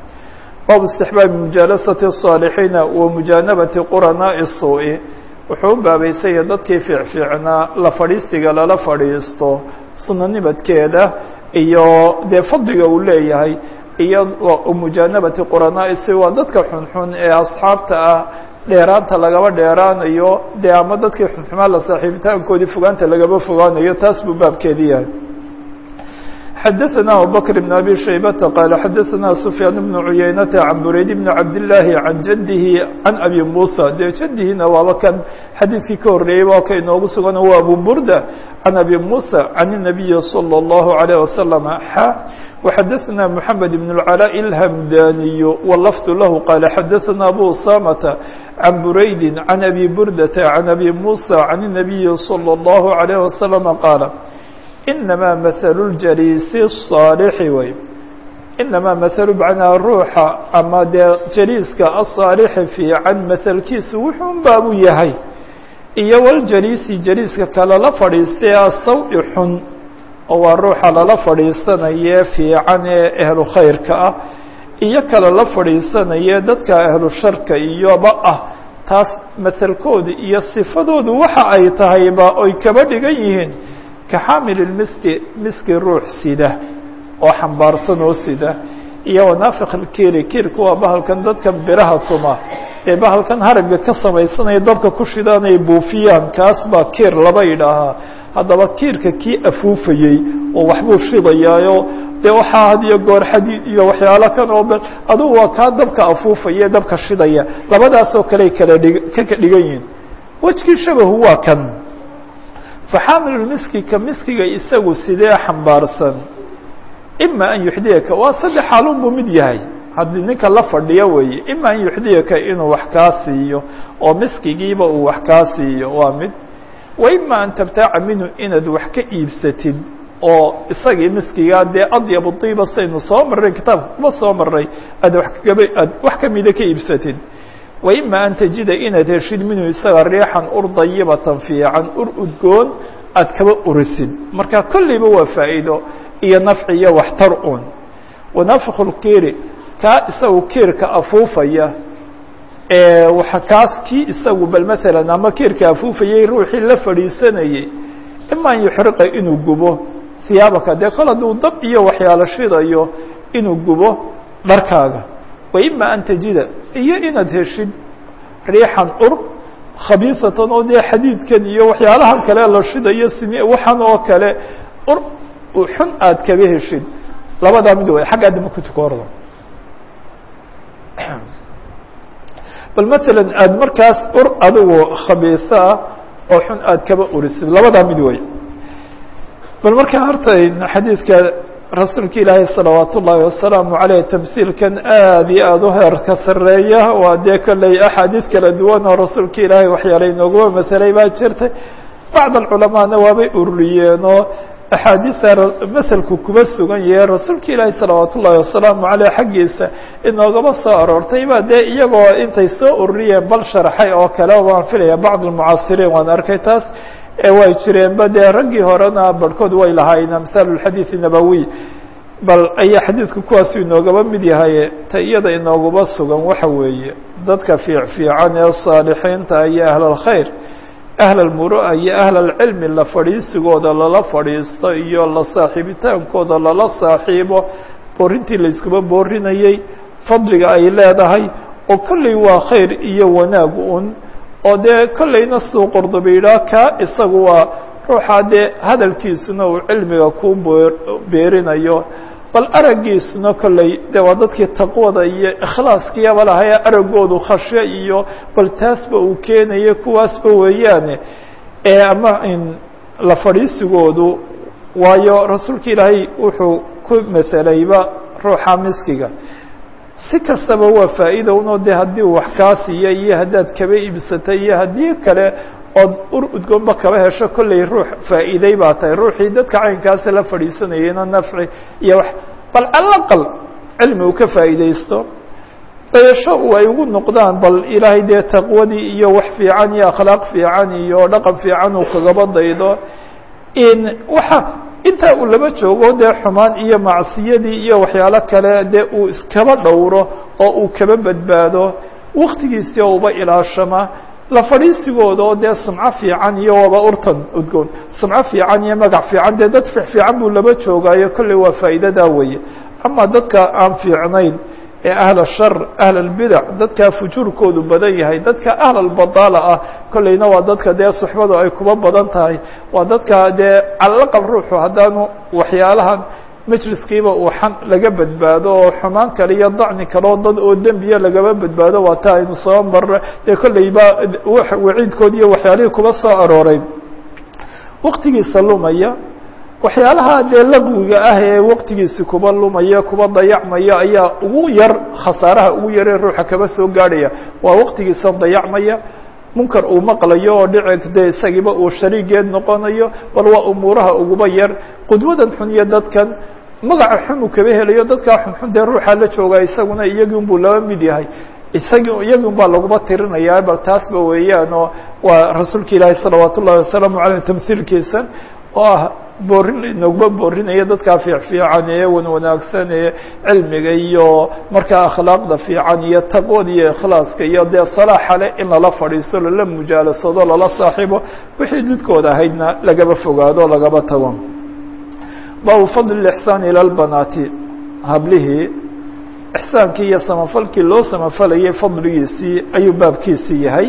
baabu istixbaabi mujaalasati الصaalixiina wa mujaanabati quranaaءi الsuu-i wuxuu u baabaysanya dadkii fiicfiicnaa la fadhiisiga lala fadhiisto sunanimadkeeda iyo dee fadliga uu leeyahay iyo mujaanabati quranaaءi si waa dadka xunxun ee asxaabta ah dheeraanta lagaba dheeraanayo dee ama dadkii xunxumaa la saaxiibitaankoodii fogaanta lagaba fogaanayo taas buu baabkeedi yahay xdثna abubكر بن أbي شhaybة qال xadثna سفyاan بن عuyaynة عan burayd بن cabdاللahi عan jadه عan أbي muسى dee jadihina waaba kan xadiidkii ka horeeyey waa ka inoogu sugan waa abu burda عan أbي muسى عan النaبiي صلى الله عليه وسلم xا وxadثna محamed بن العلاء الhمdاني واللفظ lah qال xadثna أbو usamة عan burayd عan أbي burdة عan أbي muسى عan النaبiي صلى الله عليه وسلم qاaل inamaa mahalu ljaliisi الصaalixi wey inamaa mahalu macnaa ruuxa ama dee jaliiska asaalixi fiican mahalkiisu wuxuun baabuu yahay iyo waljaliisi jaliiska kale la fadhiistay asaw-i xun oo waa ruuxa lala fadhiisanaye fiican ee ehlu khayrka ah iyo kale la fadhiisanaye dadka ahlu sharka iyoba ah taas mahalkooda iyo sifadoodu waxa ay tahayba oy kaba dhigan yihiin kaxaamil miski miski ruux sida oo xambaarsan oo sida iyo wanaafiq ilkiiri kiirku waa bahalkan dadkan biraha tuma ee bahalkan haragga ka samaysanaya dabka ku shidaan ay buufiyaan kaas baa kiir laba idhaahaa haddaba kiirka kii afuufayey oo waxbuu shidayaayo dee waxaa had iyo goor xadiid iyo waxyaalo kan oo adugu waa kaa dabka afuufaya dabka shidaya labadaasoo kale kala dhig ka ka dhigan yihiin wejkii shabahu waa kan faxaamilu miski ka miskiga isagu sidee xambaarsan ima an yuxdiyaka waa saddex xaalun buu mid yahay haddii ninka la fadhiyo weeye ima an yuxdiyaka inuu wax kaa siiyo oo miskigiiba uu wax kaa siiyo waa mid wa ima an tabtaaca minhu inaad wax ka iibsatid oo isagii miskigaa dee adyabu diiba saynu soo marray kitaabka kuma soo maray aad wa kagaba aad wax kamida ka iibsatid wa ima an tajida inaad heshid minhu isaga riixan ur dayibatan fiican ur udgoon aad kaba urisid marka kolleyba waa faa'iido iyo nafci iyo waxtar un wanafku lkiiri kaa isagu kiirka afuufaya waa kaas kii isagu bal maalan ama kiirka afuufayay ruuxii la fadhiisanayey ima an yuxriqa inuu gubo siyaabaka dee kol hadduu dab iyo waxyaalo shidayo inuu gubo dharkaaga wa ima an tajida iyo inaad heshid riixan ur khabiisatan oo dee xadiidkan iyo waxyaalahan kale la shidayo simi waxan oo kale ur xun aad kaba heshid labadaa mid way xaggaa dama kutuka horda bal masalan aada markaas ur adigu khabiisa ah oo xun aada kaba urisid labadaa mid wey bal markaa horta xadiidka rasuulka ilaahay salawaat ullaahi wasalaamu caleyh tamhiilkan aad iyo aada u heerka sareeya waa dee kolley axaadiid kala duwan oo rasuulka ilaahay waxyaala inooguma masalay baa jirtay bacd alculamaana waabay ururiyeenoo axaadiisa maselku kuma sugan yahe rasuulka ilaahi salawaat ullaahi wasalaamu caleyh xaggiisa inoogaba soo aroortay baa dee iyagoo intay soo ururiyeen bal sharxay oo kale waan filaya bacd almucaasiriin waan arkay taas way jireenba dee raggii horena barhkood way lahaayeen amhaal اxadiiث nabawiy bal ayaa xadiidku kuwaasu inoogaba mid yahay ta iyada inoogaba sugan waxa weeye dadka fiic fiican ee saalixiinta iyo ahl اlkhayr ahl اlmuru'a iyo ahl اlcilmi la fadhiisigooda lala fadhiisto iyo la saaxiibitaankooda lala saaxiibo boorintii layskuba boorinayey fadliga ay leedahay oo kolley waa khayr iyo wanaag un oo dee kollayna suu qordoba yidhaah kaa isagu waa ruuxaa dee hadalkiisuna uu cilmiga ku beerinayo bal araggiisuna kolley dee waa dadkii taqwada iyo ikhlaaskiyaba lahaye araggoodu khashyo iyo bal taasba uu keenayo kuwaasba weeyaane ee ama in la fadhiisigoodu waayo rasuulka ilaahay wuxuu ku masalayba ruuxa miskiga si kastaba waa faa'iida unoo de haddii wax kaa siiya iyo haddaad kaba iibsatay iyo haddii kale ood ur udgoonba kaba hesho kolley ruux faa'iiday baa tahay ruuxii dadka caynkaasa la fadhiisanayeyna nafci iyo wax bal alaqal cilmi uu ka faa'iidaysto dayasho u ay ugu noqdaan bal ilaahay dee taqwadii iyo wax fiican iyo akhlaaq fiican iyo dhaqan fiican uu kagaba daydo in waxa intaa uu laba joogo dee xumaan iyo macsiyadii iyo waxyaalo kale dee uu iskaba dhowro oo uu kaba badbaado waktigiisii oo uba ilaashama la fadhiisigooda oo dee sumco fiican iyo waba urtan udgoon sumco fiican iyo magac fiican dee dad fiic fiican buu laba joogaayo kolley waa faa'iidadaa weeye ama dadka aan fiicnayn ee ahl shar ahl اlbidac dadkaa fujuurkoodu badan yahay dadka ahl albadaala ah kolleyna waa dadka dee suxbadu ay kuba badan tahay waa dadka dee calaqal ruuxu haddaanu waxyaalahan majliskiiba uu xan laga badbaado oo xumaan kale iyo dacni kale oo dad oo dembiya lagaba badbaado waa ta aynu soo marna dee kolleyba waciidkood iyo waxyaalihii kuba soo arooray waktigiisa lumaya waxyaalaha dee laqwiga ah ee waqtigiisi kuba lumaya kuba dayacmaya ayaa ugu yar khasaaraha ugu yaree ruuxa kaba soo gaadhaya waa waqtigiisa dayacmaya munkar uu maqlayo oo dhici dee isagiiba uu shariigeed noqonayo bal waa umuuraha uguba yar qudwadan xun iyo dadkan magaca xun uu kaba helayo dadkaa xunxun dee ruuxa la joogaa isaguna iyagiun buu laba mid yahay isagi iyagun baa laguba tirinayaa bal taasba weeyaan oo waa rasuulka ilaahi salawaat ullahi wasalaamu caleyh tamhiilkiisa oo ah boorin inaguma boorinaya dadkaa fiic fiican ee wan wanaagsan ee cilmiga iyo markaa akhlaaqda fiican iyo taqwada iyo ikhlaaska iyo dee salaaxa leh in lala fadhiisto lala mujaalasado lala saaxiibo wixii didkooda ahaydna lagaba fogaado lagaba tago baabu fadl ixsaan ila lbanaati hablihii ixsaankii iyo samafalkii loo samafalayay fadligiisii ayuu baabkiisii yahay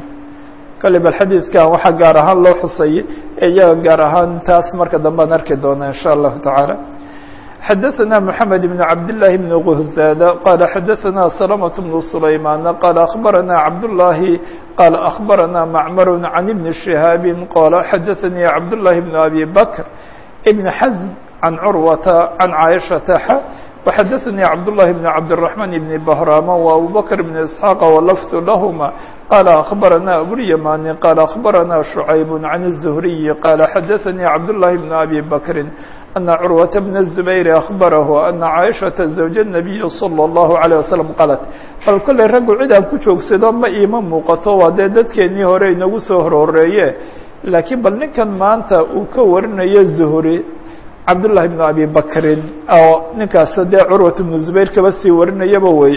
kale bal xadiidkan waxaa gaar ahaan loo xusay iyaga gaar ahaan taas marka dambe an arki doona in sha allahu taعaalى xadaثna mحamed بn cabdالlahi بn غhzاd qala xadaثna سلمة بن سlayman qala أخbarana cabdالlahi qala أخbarana macmar عan بn شihاab qala xadaثnii cabdالlahi بn abi bakr بn xزm عan curwata عan caaشhaةa وxadثnي cبداللhi بن cبدالرحمن بن بهrاm وأbو بكر بن إسحاq ولفظ لhma qال أخبرnا أبواليماني qال أخبرnا شعيب عن الزهري qال xadثnي cبداللhi بن أبي بكر أن cروة بن الزبير أخبره أن عائشhaة زوج النبي صلى الله عليه وسلم qالت bal kollay raggu cid aan ku joogsado ma iima muuqato waa dee dadkeenii hore inagu soo horooreeye laakiin bal ninkan maanta uu ka warinayo zuhri cabdullahi bnu abi bakrin oo ninkaas dee curwat bnu zubayr kaba sii warinayaba wey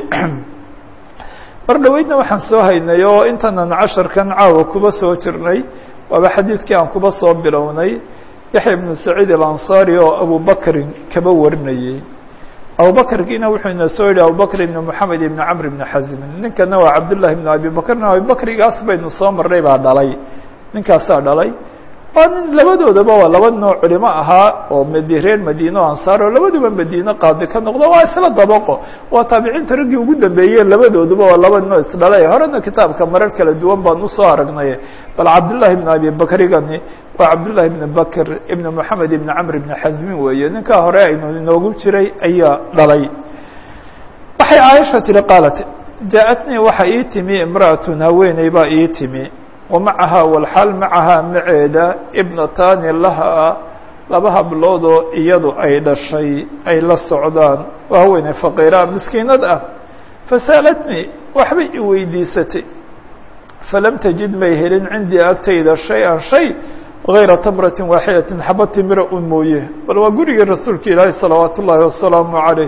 mar dhoweydna waxaan soo haynay oo intaanan casharkan caawa kuba soo jirnay waaba xadiidkii aan kuba soo bilownay yaxya bnu saciid alansaari oo abubakrin kaba warinayey abubakrkiina wuxuu ina soo yihi abubakr ibn moxamed ibn camr ibn xazmin ninkana waa cabdullahi ibn abi bakrna abibakrigaas baynu soo marnay baa dhalay ninkaasaa dhalay waa nin labadoodaba waa laba nooc culimo ahaa oo md reer madiine o ansaar oo labaduba madiine qaadi ka noqdo waa isla dabaqo waa taabiciinta raggii ugu dambeeyey labadooduba waa laba nooc isdhalay horena kitaabka marar kala duwan baan usoo aragnay bal cabdullahi ibn abi bakrigani waa cabdullahi ibn bakr ibn moxamed ibn camr ibn xazmin weeye ninkaa hore aynu inoogu jiray ayaa dhalay waxay caaisha tihi qaalat jaa-atnii waxa ii timi imra'atun haweeney baa ii timi wamacahaa walxaal macahaa maceeda ibnataani lahaa laba habloodoo iyadu ay dhashay ay la socdaan waa haweeney faqiiraa miskiinad ah fasaalatnii waxbay i weydiisatay falam tajid may helin cindii agtayda shay-an shay gayra tamratin waaxidatin xaba timira un mooye bal waa gurigii rasuulka ilaahi salawaat ullaahi wasalaamu caleyh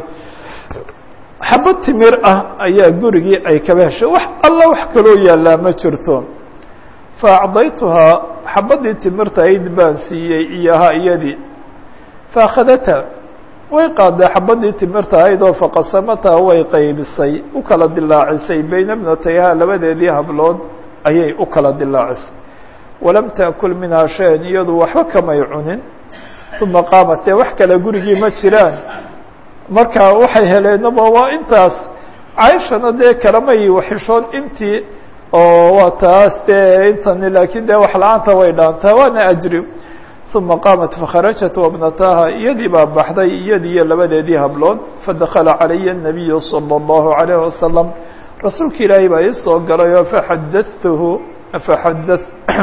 xaba timir ah ayaa gurigii ay kaba heshay wax alla wax kaloo yaallaa ma jirto faacdaytuhaa xabadii timirta ayd baan siiyey iyahaa iyadii faakhadatha way qaaday xabadii timirta ahayd oo faqasamataa way qaybisay u kala dilaacisay bayna bnatayhaa labadeedii hablood ayay u kala dilaacisay walam taakul minhaa shay-an iyadu waxba kamay cunin uma qaamat dee wax kale gurigii ma jiraan marka waxay heleenaba waa intaas cayshana dee kalamay waxishoon intii oo waa taas dee intani laakiin dee wax la-aanta way dhaantaa waana ajri uma qaamat fakharajat wabnataha iyadii baa baxday iyadii iyo labadeedii hablood fadakala calaya الnabiyu salى اllahu عalayh wasalam rasuulka ilaahay baa ii soo galay oo faxadatuhu faxada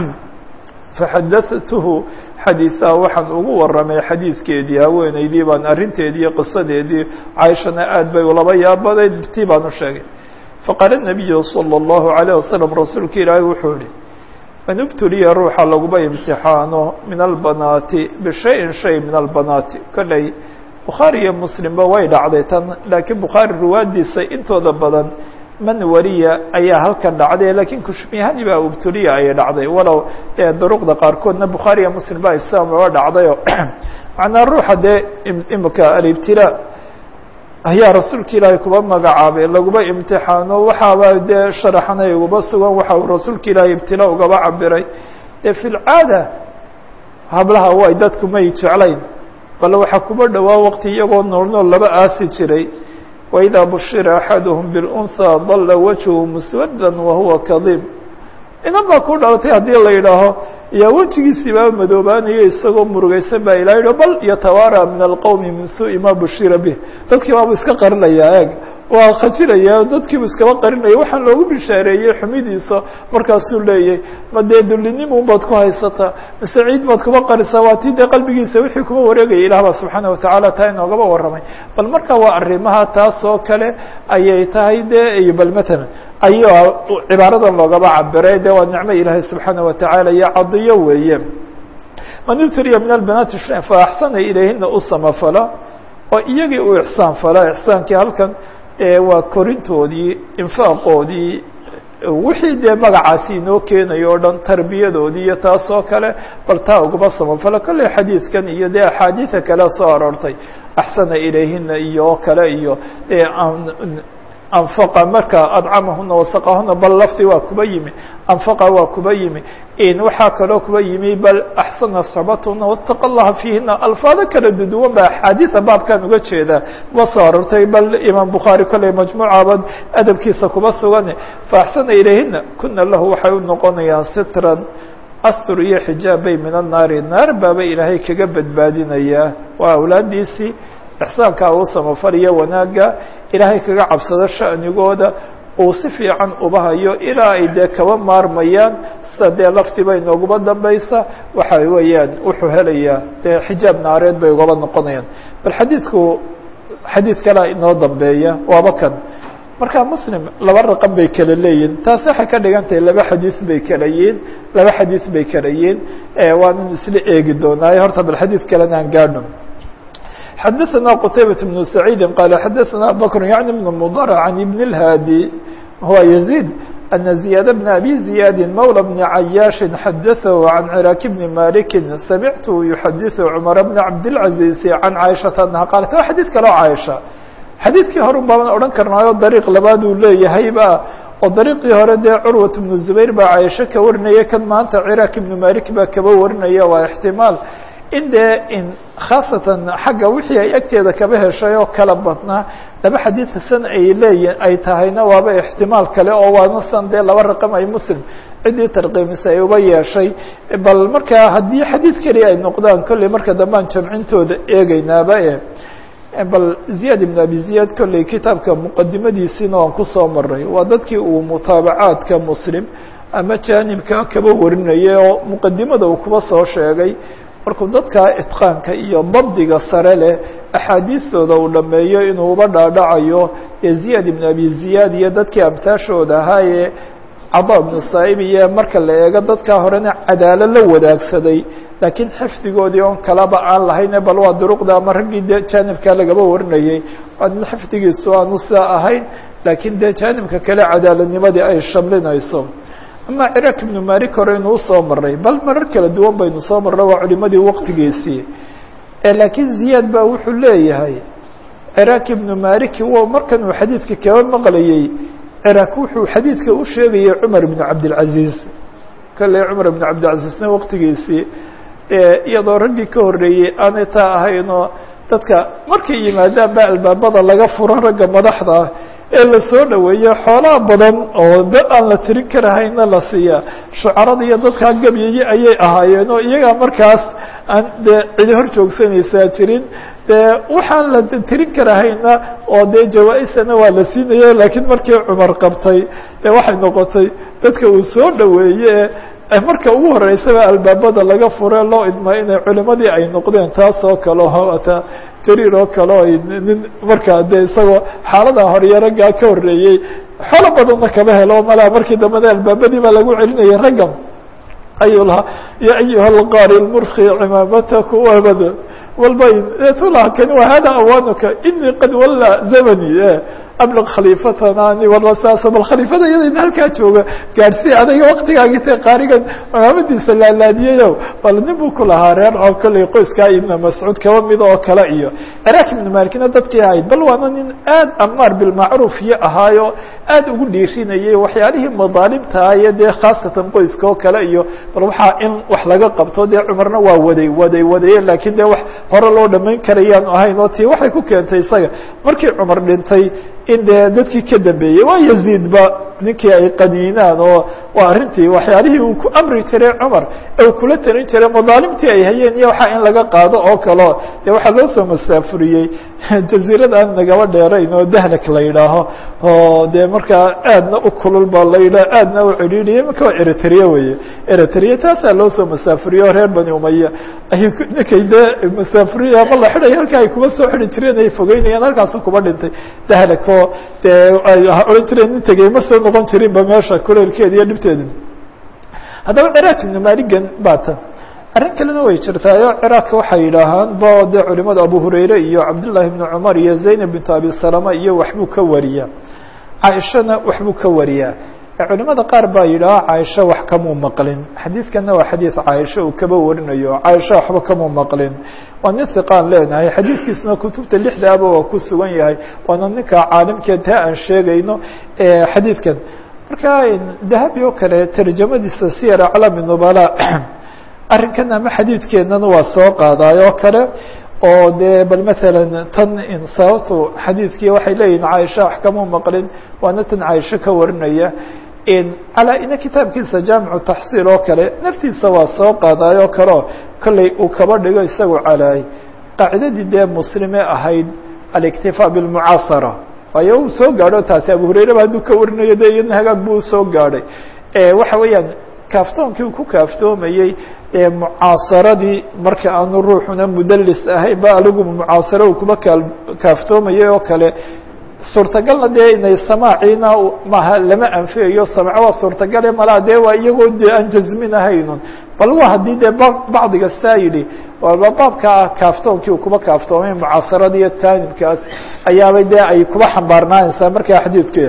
faxadatuhu xadiiثaha waxaan ugu waramay xadiidkeedii haweeneydii baan arrinteedii iyo qisadeedii cayshana aad bay ulaba yaabaday tii baan u sheegay faqaala الnabiyu salى اllahu عalيه wasalam rasuulka ilaahay wuxuu yihi man ibtuliya ruuxa laguma imtixaano min albanaati bishayin shay min albanaati kolley bukhaari iyo muslimba way dhacday tan laakiin bukhaari ruwaadiisa intooda badan man wariya ayaa halkan dhacday laakiin kushmihani baa ibtuliya ayay dhacday walow dee duruqda qaarkoodna bukhaari iyo muslim baa islam oga dhacdayo macnaa ruuxa dee imika alibtilaa ayaa rasuulka ilaahay kuba magacaabay laguma imtixaano waxaaba dee sharaxanay uguba sugan waxa uu rasuulka ilaahay ibtila ugaba cabiray dee fi lcaada hablaha way dadku may jeclayn bal waxaa kuba dhowaa waqti iyagoo nool nool laba aasi jiray waidaa bushira axaduhum bilunhaa dalla wajhu muswaddan wahuwa kadiib inan baa ku dhalatay haddii la yidhaaho yaa wejigiisii baa madoobaanaya isagoo murugaysan baa ilaha yidhi bal yatawaara min alqowmi min suui ma bushira bih dadkii baabu iska qarinayaa eeg waa khajiraya dadkiibu iskaba qarinaya waxaan loogu bishaareeyey xumidiisa markaasuu leeyay ma dee dullinimun baad ku haysataa mise ciid baad kuba qarisaa waa tii dee qalbigiisa wixii kuba wareegaya ilah baa subxaana watacaala taa inoogaba warramay bal marka waa arrimaha taas oo kale ayay tahay dee bal matalan ayaa cibaaradan loogaba cabiray de waa nicmo ilaahay subxaana watacaala iyo cadiyo weeye man ibturiya min albanaati fa axsana ilayhina u samafala oo iyagii u ixsaan fala ixsaankii halkan waa korintoodii infaaqoodii wixii dee magacaasi inoo keenayo o dhan tarbiyadoodii iyo taas oo kale bal taa uguma samafala kolley xadiidkan iyo dee axaadiida kale soo aroortay axsana ilayhina iyo oo kale iyo dee anfaqa marka adcamahuna wasaqahuna bal lafti waa kuba yimi anfaqa waa kuba yimi waxaa kaloo kuba yimi bal axsana soxbatuna wataqa allaha fiihina alfaado kala duduwan ba axaadiida baabkan uga jeedaa kuba soo arortay bal imaam bukhaari kolley majmuucaba adabkiisa kuba sugan faaxsana ilayhina kuna lahu waxay u noqonayaan sitran astur iyo xijaab bay min annaari naar baaba ilaahay kaga badbaadinayaa waa awlaadiisii ixsaankaa uu samafaliyo wanaagga ilaahay kaga cabsado sha'nigooda uu si fiican uba hayo ilaa ay dee kaba maarmayaan sida dee laftiba inooguma dambaysa waxa weeyaan wuxuu helayaa dee xijaab naareed bay ugaba noqonayaan bal xadiidku xadiid kalea inoo dambeeya waaba kan marka muslim laba raqam bay kala leeyihin taasi waxay ka dhigan tahay laba xadiis bay kala yihiin laba xadiis bay kala yihiin waanan isla eegi doonaaye horta bal xadiid kalena aan gaadhno xadaثna qtaybaة بن سacيidi qala xadaثna abubakr yaعni بn mdr عan ibn الhaadi huwa يزيد أن زiyaad بن أbي زiyaadi mولى بن عayaaشhi xadaثahu عan cراk بn maliki samictu يxadiثu cmar بn cabdالعaزيز عan caiشhaةa anha qaalat wa xadiid kaloo caaisha xadiidkii hore un baaban odhan karnaayo dariiq labaad uu leeyahayba oo dariiqii hore dee curwat بnu zubayr baa caaisho ka warinaya kan maanta cراk ibn malik baa kaba warinaya waa اxtimaal in dee in khaasatan xagga wixii ay agteeda kaba heshay oo kala badnaa laba xadiid san ay leeyi ay tahayna waaba ixtimaal kale oo waana san dee laba raqam ay muslim ciddii tarqiimisa ay uba yeeshay bal markaa haddii xadiid keliya ay noqdaan kolley marka dambaan jamcintooda eegeynaaba e bal ziyaad ibn abi ziyaad kolley kitaabka muqadimadiisiina waan kusoo maray waa dadkii uu mutaabacaadka muslim ama jaanibka kaba warinayay oo muqadimada uu kuba soo sheegay markuu dadka itqaanka iyo dabdiga sare leh axaadiistooda uu dhameeyo inuu uba dhaadhacayo ee ziyaad ibn abi ziyaad iyo dadkii amtaashooda ahaa ee cada ibnu saa'ib iyo marka la eego dadkaa horena cadaalo la wadaagsaday laakiin xifdigoodii oon kalaba aan lahayne bal waa duruqda ama raggii dee jaanibkaa lagaba warinayay waa nin xifdigiisu aanu sidaa ahayn laakiin dee jaanibka kale cadaaladnimadii ay shamlinayso ama ciraaq ibnu malik hore inuu usoo maray bal marar kala duwan baynu soo marray waa culimadii waqtigiisii laakiin ziyaad baa wuxuu leeyahay ciraaq ibnu maliki w markan uu xadiidka kaba maqlayey ciraaq wuxuu xadiidka u sheegayay cumar ibnu cabdilcaziiz kale cumar ibnu cabdilcaziizna waqtigiisii iyadoo raggii ka horreeyey aanay taa ahaynoo dadka markay yimaadaan ba albaabada laga furo ragga madaxda ah ee la soo dhaweeyo xoolaha badan oo da aan la tirin karahayna la siiya shucarada iyo dadkaa gabyayey ayay ahaayeen oo iyagaa markaas aan dee cidi hor joogsanaysaa jirin dee waxaan la tirin karahayna oo dee jawaa-isana waa la siinaya laakiin markii cumar qabtay dee waxay noqotay dadka uu soo dhaweeye marka ugu horeysaba albaabada laga fure loo idmaa inay culimadii ay noqdeen taas oo kale ata jariir oo kale o nin markaa dee isagoo xaalada horiyo raggaa ka horreeyey xoolo badanna kama helo malaa markii dambena albaabadii baa lagu celinayay ragga ayuu lahaa ya ayuha alqari lmurki cimaamataku abad walbayn tulaha kani wa hada awanuka inii qad walla zamani ablq khaliifatanani walasaas bal khaliifada iyadayna halkaa jooga gaadhsii adayga waktigaagi te qaarigan cimaamadiisa laalaadiyayo bal nin buu ku lahaa reer oo kolley qoyskaa ibna mascuud kaba mid oo kale iyo ciraaq ibnu malikna dadkii ahayd bal waana nin aad amaar bilmacruuf iyo ahaayo aad ugu dhiirinayay waxyaalihii madaalimtaa iyo dee khaasatan qoyska oo kale iyo bal waxaa in wax laga qabto dee cumarna waa waday waday wadaye laakiin dee wax hore loo dhamayn karayaanu ahayn oo tii waxay ku keentay isaga markii cumar dhintay in dee dadkii ka dambeeyey waa yaziidba ninkii ay qadiinaan oo waa arrintii waxyaalihii uu ku amri jiray cumar ee uu kula tarin jiray madaalimtii ay hayeen iyo waxaa in laga qaado oo kaleo dee waxaa loo soo masaafuriyey jaziirada aan nagaba dheerayn oo dahlak la yidhaaho oo dee markaa aadna u kulul ba la yidhaha aadna u cidhiidhiya imanka waa eritrea weye eritrea taasaa loo soo masaafuriye oo reer bani umaya ay ninkay dee masaafuriya ama la xidhay halkaa ay kuma soo xidi jireen ay fogeynayaan halkaasu kuba dhintay dahlak oo dee ay odhan jireen nin tegey ma soo noqon jirinba meesha kuleelkeeda iyo dhibteeda haddaba ciraaq ibnu maligan baa tan arrin kalena way jirtaayo ciraaq waxay yidhaahaan bo dee culimada abu hurayre iyo cabdullaahi ibnu cumar iyo zaynab bintu abi salama iyo waxbuu ka wariyaa caaishana waxbuu ka wariyaa culimada qaar baa yidhaaha caaisha wax kamuu maqlin xadiidkana waa xadiid caaisha uu kaba warinayo caaisha waxba kamuu maqlin waa nin hiqaan leenahay xadiidkiisuna kutubta lixdaaba waa ku sugan yahay waana ninka caalimkeed taa aan sheegayno xadiidkan marka dahabi oo kale tarjamadiisa siyar aclaami nubala arrinkan ama xadiidkeennana waa soo qaadaay oo kale oo dee bal matalan tan sababtu xadiidkii waxay leeyihin caaisha wax kamuu maqlin waana tan caaisho ka warinaya calaa ina kitaabkiisa jaamicu taxsiil oo kale naftiisa waa soo qaadaay oo kaleo kolley uu kaba dhigo isagu calaay qaacidadii dee muslime ahayd aliktifaa bilmucaasara waayo uu soo gaadho taasi abu hurayraba hadduu ka warinayo de iyadna hagaag buu usoo gaadhay waxa weeyaan kaaftoonkii uu ku kaaftoomayey ee mucaasaradii marka aanu ruuxuna mudalis ahayn ba aligu mucaasaro uu kuba kaa kaaftoomayay oo kale suurtagalna dee inay samaaciina maaha lama anfiyayo samco waa suurtagale malaa dee waa iyagoo dee aan jazmin ahaynun bal waa haddii dee bacdiga saa yidhi waaba baabka ah kaaftoonkii uu kuba kaaftoomay mucaasarada iyo taanibkaas ayaabay dee ay kuba xambaarnaanaysaa markaa xadiidke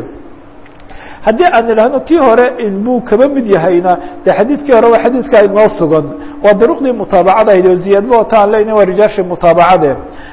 haddii aan idhaahno kii hore inbuu kaba mid yahayna de xadiidkii hore waa xadiidka inoo sugan waa duruqdii mutaabacada ahayd oo ziyaadba wata aan leyna waa rijaashii mutaabacade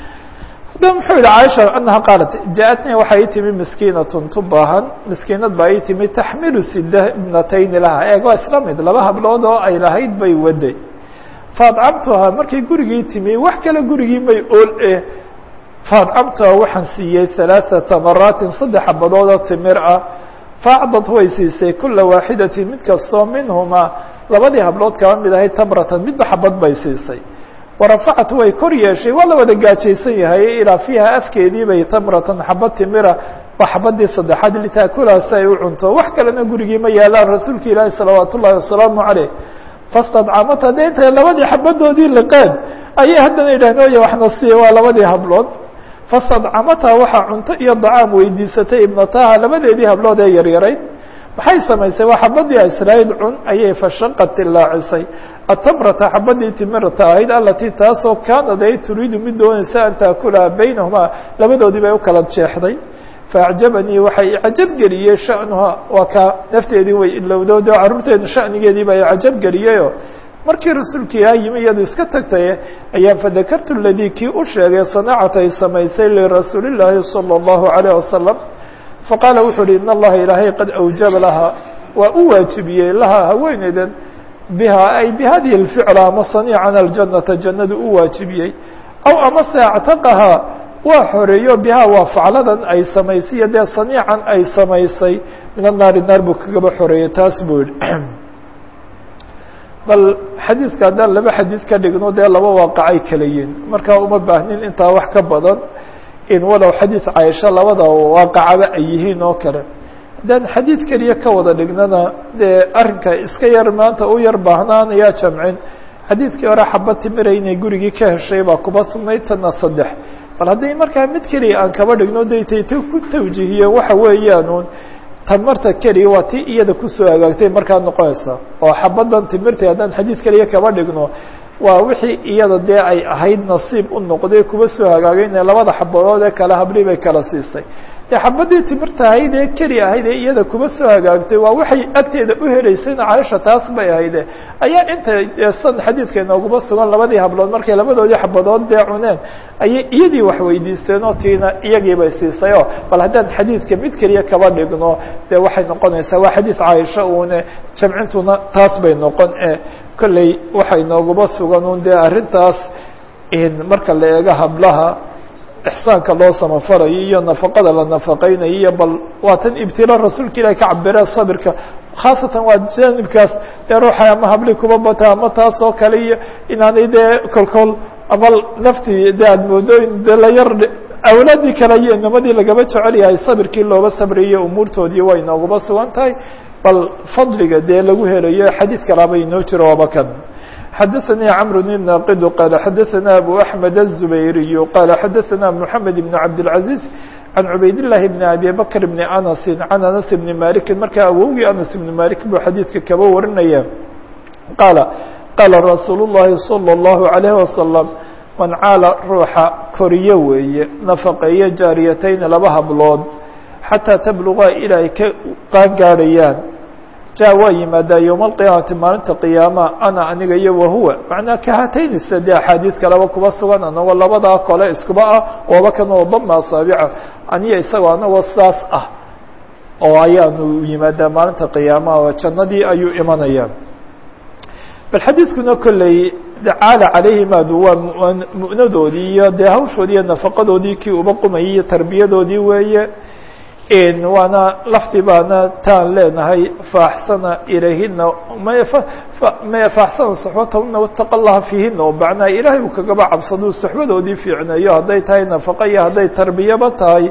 da muxuu yihi caaisha anaha qaalat jaaatnii waxaa ii timi miskiinatun tu baahan miskiinad baa ii timi taxmilu sida ibnatayni laha eeg waa isla mid laba hablood oo ay lahayd bay waday faadcamtuhaa markay gurigii timi wax kale gurigii may ool eh faadcamtuhaa waxaan siiyey halaaثata maraatin saddex xabadood oo timir ah faacdad way siisay kula waaxidatin mid kastoo minhumaa labadii hablood kaba mid ahayd tamratan midba xabad bay siisay warafacat way kor yeeshay waa la wada gaajaysan yahay ilaa fiiha afkeedii bay tamratan xabad timira waa xabadii saddexaad litaakulaha si ay u cunto wax kalena gurigii ma yaalaan rasuulka ilaahi salawaat ullahi wasalaamu caleyh fastadcamata dee intay labadii xabadoodii liqeen ayay haddana yidhahdeen oya waxna siiya waa labadii hablood fastadcamata waxaa cunto iyo dacaam weydiisatay ibnataha labadeedii hablood ee yaryarayd maxay samaysay waa xabadii israa'iil cun ayay fashaqad tilaacisay atamrata xabadii timirta ahayd alatii taasoo kaanad ay turiidu mid doonaysa an taakulaha baynahumaa labadoodii bay u kala jeexday faacjabanii waxay icajab geliyey sha'nuha waa kaa nafteedii way ilowdoodo carruurteedu sha'nigeedii baa icajab geliyeyoo markii rasuulka ilaah yimi iyadu iska tagtay ayaan fadakartu ladii kii u sheegay sanacata ay samaysay lirasuuli llaahi salى اllahu عalيه wasalam faqaala wuxuu uhi in allaha ilaahay qad awjaba lahaa waa u waajibiyey lahaa haweeneydan biha ay bihadihi اlficla ama saniican aljanata jannadu u waajibiyey aw amase actaqahaa waa xoreeyo bihaa waa facladan ay samaysay iyo dee saniican ay samaysay min annaari naar buu kagaba xoreeyey taas buu yihi bal xadiidka haddaan laba xadiid ka dhigno dee laba waaqacay kala yihin markaa uma baahnin intaa wax ka badan in walow xadiid caaisha labada waaqacaba ay yihiin oo kale haddaan xadiid keliya ka wada dhignana dee arrinka iska yar maanta u yar baahnaanayaa jamcin xadiidkii hore xabad timira inay gurigii ka heshay baa kuba sugnayd tana saddex bal haddii markaa mid keliya aan kaba dhigno daytayta ku tawjiihiyeen waxa weeyaanuun tamarta keliya waa ti iyada kusoo hagaagtay markaa noqonaysa oo xabadan timirta haddaan xadiid keliya kaba dhigno waa wixii iyada dee ay ahayd nasiib u noqday kuba soo hagaagay ina labada xabadood ee kale habli bay kala siisay dee xabadii timirta ahayd ee keli ahayd ee iyada kuba soo hagaagtay waa waxay agteeda u helaysayna caaisha taas bay ahayde ayaa inta san xadiidka inooguma sugan labadii hablood markay labadoodii xabadood dee cuneen ayay iyadii wax weydiisteen oo tiina iyagii bay siisay oo bal haddaan xadiidka mid keliya kaba dhigno dee waxay noqonaysaa waa xadiid caaisha uune jamcintuna taas bay noqon e kolley waxay nooguma sugan un dee arrintaas marka la eego hablaha ixsaanka loo samafarayo iyo nafaqada la nafaqeynayo iyo bal waa tan ibtila rasuulka ilahi ka cabiree sabirka khaasatan waa janibkaas dee ruuxa ama habli kuba bata ama taas oo kale iyo inaanay dee kolkol ama naftii de aad moodo in de la yar awlaadii kale iyo inamadii lagaba jecel yahay sabirkii looba sabriyo umuurtoodii way nooguma sugan tahay bal fadliga dee lagu helayo xadiid kalaaba inoo jiro waaba kan xadaثnي cمر بن ناqd qال xadaثna أbو أحمد الزبيري qال xadaثna محamed بن cabدالعaزيز عan عubayd اللahi بن أbي bكر بن أنس عan أنس بن مالك markaa awowgii أنس بن مالك buu xadiidka kaba warinaya qاaل qاala رasuul الlahi صلى الله عليه وسلم man caala ruuxa koriyo weeye nafaqeeyo jaariyatayn laba hablood xatىa tabluغaa ilaa ay ka qaan gaadhayaan ja waa yimaadaa yowma alqiyaamati maalinta qiyaama ana aniga iyo wahuwa macnaa kahatayni sade axaadiid kaleba kuba sugan anagoo labadaa kole iskuba ah ooba kanoo dama asaabica aniyo isagoo anagoo saas ah oo ayaanu yimaadaa maalinta qiyaamaha oo jannadii ayuu imanaya bal xadiidkuna kolley caala calayhimaadu waa mu'nadoodii iyo dee hawshoodii iyo nafaqadoodii kii uba qumayay iyo tarbiyadoodii weeye waana lafdi baana taan leenahay faaxsana ilayhina maya faaxsana suxbatahuna wataqa allaha fiihina oo macnaha ilaahay uu kagaba cabsaduu suxbadoodii fiicneeyo hadday tahay nafaqa iyo hadday tarbiyaba tahay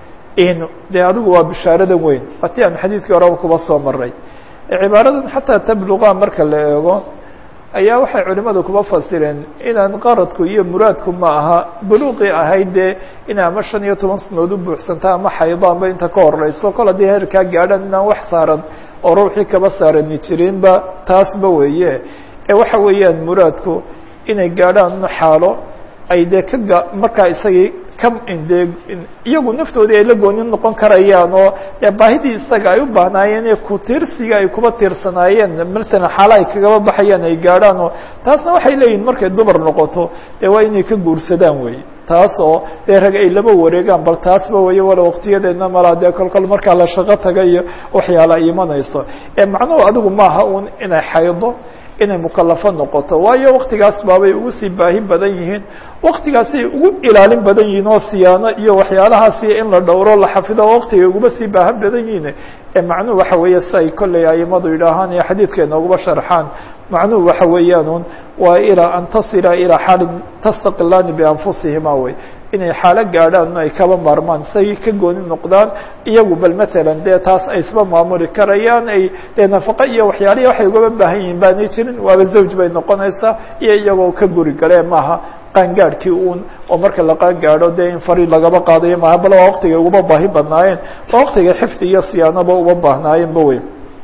dee adigu waa bishaaradan weyn waati aan xadiidkii horeba kuba soo maray cibaaradan xataa tabluqa marka la eego ayaa waxay culimadu kuba fasireen inaan qaradku iyo muraadku ma aha buluuqii ahayd dee in ama shan iyo toban sanood u buuxsanta ama xaydo amba inta ka horeyso kol haddii heerkaa gaadhaan inaan wax saaran oo ruuxii kaba saarani jirinba taasba weeye ee waxa weeyaan muraadku inay gaadhaan xaalo ay dee ka ga markaa isagii ka dee iyagu naftoodii ay la gooni noqon karayaan oo dee baahidii isaga ay u baahnaayeen ee ku-tiirsiga ay kuba tiirsanaayeen matalan xaala ay kagaba baxayaan ay gaadhaan oo taasna waxay leeyihin markay dumar noqoto dee waa inay ka guursadaan wey taas oo dee rag ay laba wareegaan bal taasba weeye wala waqtiyadeedna malaa dee kolkol markaa la shaqo taga iyo waxyaala ay imanayso ee macnuhu adigu maaha uun inay xaydo inay mukalafo noqoto waayo waktigaas baabay ugu sii baahi badan yihiin waktigaasay ugu ilaalin badan yihiin oo siyaano iyo waxyaalahaasi in la dhowro la xafido waktigay uguba sii baahan badan yihiin ee macnuhu waxa weeye si ay kolley aimadu yidhaahaan iyo xadiidka inooguba sharxaan macnuhu waxa weeyaan un waa ilaa an tasila ilaa xaalin tastaqilaani bianfusihima wey inay xaalo gaadhaan ay kaba maarmaan say ka gooni noqdaan iyagu bal matalan dee taas ay isba maamuli karayaan ay dee nafaqo iyo waxyaalihi waxay ugaba baahan yihiin baanay jirin waaba zawj bay noqonaysaa iyo iyagoo ka guri galee maaha qaangaadhkii uun oo marka la qaangaadho dee in fari lagaba qaadayo maaha bal waa waktigay uba baahi badnaayeen waa waktigay xifdi iyo siyaanaba uba baahnaayeenba wey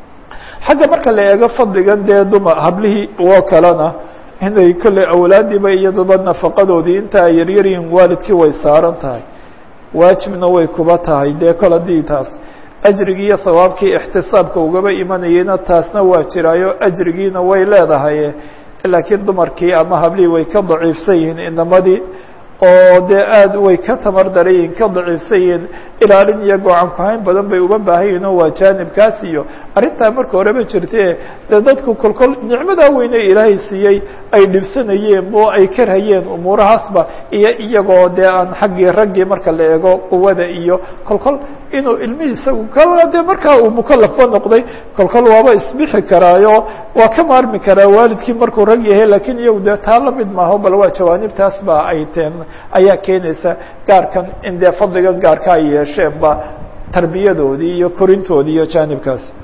xagga marka la eego fadligan dee dumar hablihii oo kalena inay kolley awlaadiiba iyaduba nafaqadoodii inta ay yaryaryihiin waalidkii way saaran tahay waajibna way kuba tahay dee kol haddii taas ajrigii iyo sawaabkii ixtisaabka ugaba imanayeyna taasna waa jiraayo ajrigiina way leedahay laakiin dumarkii ama hablihii way ka daciifsan yihiin inamadii oo dee aad way ka tamar darayihin ka daciifsan yihiin ilaalin iyo goocan kuhayn badan bay uba baahan yihin oo waa jaanibkaas iyo arrintaa marka horeba jirte dee dadku kolkol nicmadaa weyne ilaahay siiyey ay dhibsanayeen oo ay karhayeen umuurahaasba iyo iyagoo dee aan xaggii raggii marka la eego quwada iyo kolkol inuu ilmihii isagu ka dee markaa uu mukalafba noqday kolkol waaba isbixi karaayo waa ka maarmi karaa waalidkii markuu rag yahay lakiin iyagu dee taa lamid maaho bal waa jawaanibtaas ba ay teen ayaa keenaysa gaarkan in dee fadligan gaarka ay yeesheen ba tarbiyadoodii iyo korintoodii iyo jaanibkaas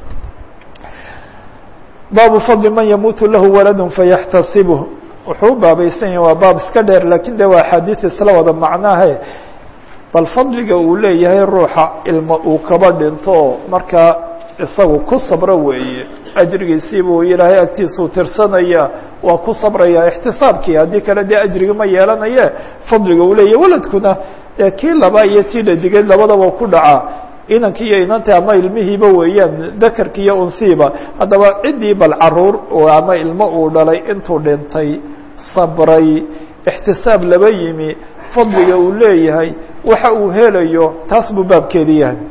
baabu fadli man yamuutu lahu walad fayaxtasibh wuxuu u baabaysan yahay waa baab iska dheer lakin de waa axaadiis isla wada macnahe bal fadliga uu leeyahay ruuxa ilmo uu kaba dhinto markaa isagu ku sabro weeye ajrigiisiibuu ilaahay agtiisuu tirsanaya waa ku sabraya ixtisaabkii haddii kale dee ajriga ma yeelanaye fadliga uu leeyahy waladkuna dee kii laba iyo tii dhadigeed labadaba ku dhacaa inankii iyo inantii ama ilmihiiba weeyaan dakarki iyo unsiiba haddaba ciddii bal caruur ama ilmo uu dhalay intuu dhintay sabray ixtisaab laba yimi fadliga uu leeyahay waxa uu helayo taas buu baabkeedi yahay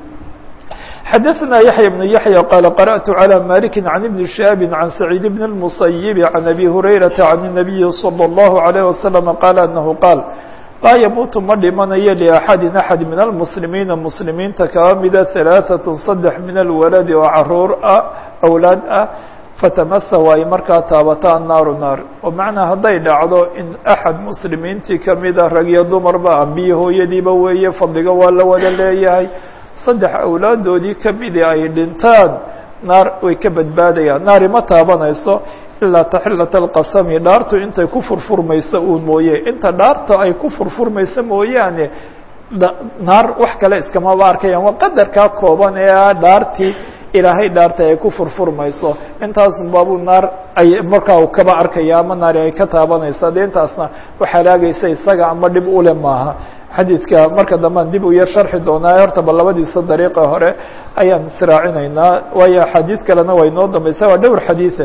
xdثna يحyى بن يحيى qال قرأت على مالك عن بن شهاب عن سعيد بن المصيب عن أبي هريرة عن النبي صلى الله عليه وسلم قال أنه قال laa yamuutu ma dhimanayo لأxadi أxad min الmuslimiina muslimiinta kaba mida ثaلaaثaة saddex min alwaladi oo caruur ah awlaad ah fatamasa ay markaa taabata annaaru naar oo macnaa hadday dhacdo in axad muslimiintii kamida rag iyo dumarba ambiye hooyadiiba weeye fadliga waa la wada leeyahay saddex awlaadoodii kamidii ay dhintaan naar way ka badbaadayaan naari ma taabanayso ilaa taxilata alqasami dhaartu intay ku furfurmayso uun mooye inta dhaarta ay ku furfurmayso mooyaane naar wax kale iskamaba arkayaan waa qadarkaa kooban ee ah dhaartii ilaahay dhaartay ay ku furfurmayso intaasun baabuu naar ay markaa u kaba arkaya ama naari ay ka taabanaysa dee intaasna wax halaagaysa isaga ama dhib ule maaha xadiidka marka dambean dib u yar sharxi doonaa horta ba labadiisa dariiqa hore ayaan israacinaynaa waayo xadiid kalena way noo dambaysa waa dhowr xadiiثe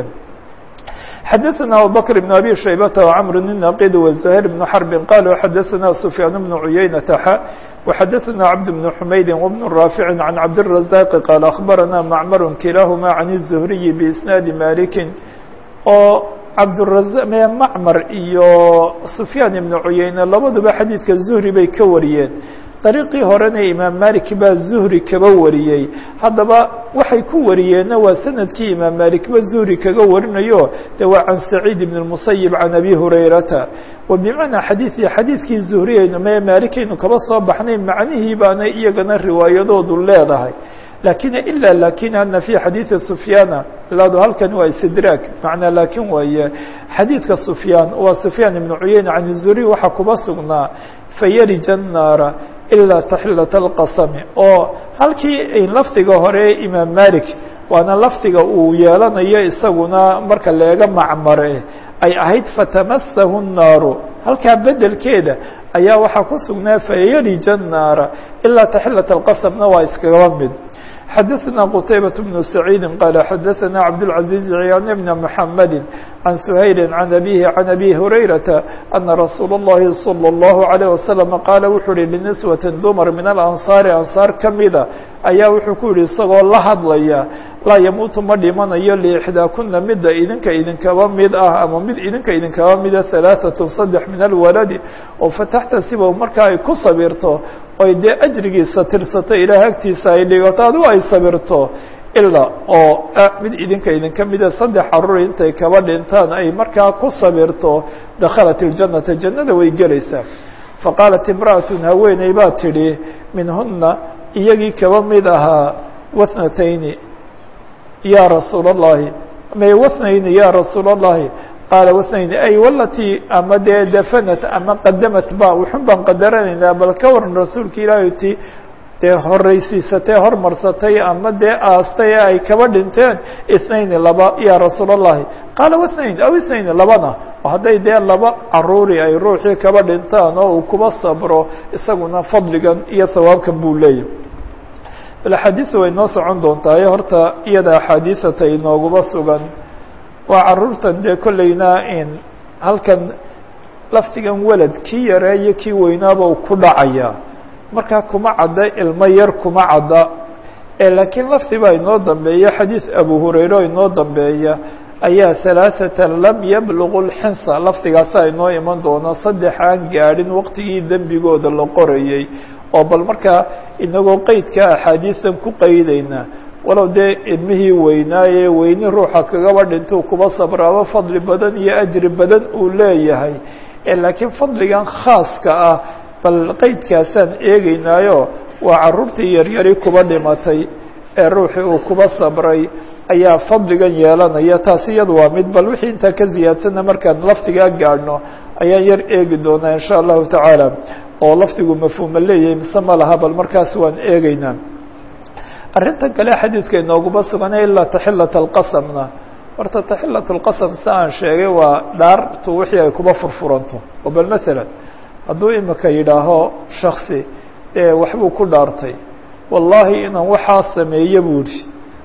xadaثna abubكر بن abي شhaybة وcمr النaqid وزهير بن حرب qalوا xadaثna سفyاan بن عuyaynة x وxadaثna cبد بن حmayd وبن رافع عن cabدالرزاq qال أخbarana معmr kilahma عن الزهriي بإsناadi maliki oo cabdالرaزا macmar iyo سفyaan iبن عuyayne labaduba xadiidka زهri bay ka wariyeen dariiqii horena imaam malik baa zuhri kaba wariyey haddaba waxay ku wariyeenna waa sanadkii imaam malikba zuhri kaga warinayo de waa can saciid ibn اmusayib can abi hurayrata wa bimacnaa xadiidii xadiidkii zuhriyaynu mee maalikaynu kaba soo baxnay macnihii baana iyagana riwaayadoodu leedahay lakin ila lakin ana fi xadiidi sufyaana ilaado halkan waa istidraag macnaa lakin waaye xadiidka sufyaan waa sufyaan ibnu cuyeyne can zuhri waxaa kuba sugnaa fayarija الnaara ilaa taxilat اlqasami oo halkii lafdiga hore imaam malik waana lafdiga uu yeelanayo isaguna marka leega macmare ay ahayd fatamasahu الnaaru halkaa bedelkeeda ayaa waxaa ku sugnaa fayarija الnaara ilaa taxilat اlqasamna waa iskagaba mid xadaثna qتaybaة بن سacيidi qال xadaثna cabdالعaزيز عyاn بn محamedi عan سhayli عan أbيه عan أbي هurayرaةa أna rasuul الlahi صلى الlaه عليه وasلم qaala wuxuu uhi لنisوة dumar min الأnصاari anصاar kamida ayaa wuxuu ku yihi isagoo la hadlaya laa yamuutu ma dhimanayo liixdaakuna midda idinka idinkaba mid ah ama mid idinka idinkaba mida ثaلaaثaة saddex min alwaladi oo fataxtasiba markaa ay ku sabirto oy dee ajrigiisa tirsato ilaah agtiisa ay dhigato adigu ay sabirto ilaa oo mid idinka idinka mida saddex caruur intay kaba dhintaan ay markaa ku sabirto dakhalat اljanata jannada way gelaysaa faqaalat imra'atun haweeney baa tidhi minhuna iyagii kaba mid ahaa wathnatayni ya rasuul الlahi may wathnayni ya rasuul الlahi qaala wathnayni ay walatii ama dee dafanat ama qadamat ba wuxun baan qadaranaynaa bal ka waran rasuulka ilaahay ti dee horeysiisatay hormarsatay ama dee aastay ay kaba dhinteen ithnayni laba ya rasuul الlahi qaala wathnayn aw ithnayni labana oo hadday dee laba caruuri ay ruuxii kaba dhintaan oo uu kuba sabro isaguna fadligan iyo hawaabkan buu leeyahy bal axaadiisu way noo socon doontaay horta iyada axaadiisata inooguba sugan waa caruurtan dee kollayna in halkan lafdigan welad kii yareeyo kii weynaaba uu ku dhacaya markaa kuma cadda ilmo yar kuma cadda laakiin lafdi baa inoo dambeeya xadiid abu hurayre oo inoo dambeeya ayaa halaaثatan lam yablugu lxinsa lafdigaasaa inoo iman doona saddex aan gaadhin waqtigii dembigooda la qorayey oo bal markaa inagoo qeydka axaadiisan ku qeydayna walow dee ilmihii weynaaye weyni ruuxa kagaba dhintuu kuba sabraaba fadli badan iyo ajri badan uu leeyahay laakiin fadligan khaaska ah bal qeydkaasaan eegeynaayo waa caruurtii yaryari kuba dhimatay ee ruuxii uu kuba sabray ayaa fadligan yeelanaya taasi iyadu waa mid bal wixii intaa ka ziyaadsanna markaan lafdigaa gaadhno ayaan yar eegi doonaa insha allahu tacaala oo lafdigu mafhuuma leeyahay mise ma laha bal markaas waan eegeynaa arrintan kale xadiidka inooguma sugana ilaa taxilat alqasamna horta taxilat lqasam si aan sheegay waa dhaartu wixii ay kuba furfuranto oo bal masalan hadduu imika yidhaaho shaksi ee waxbuu ku dhaartay wallaahi inaan waxaa sameeye buu yihi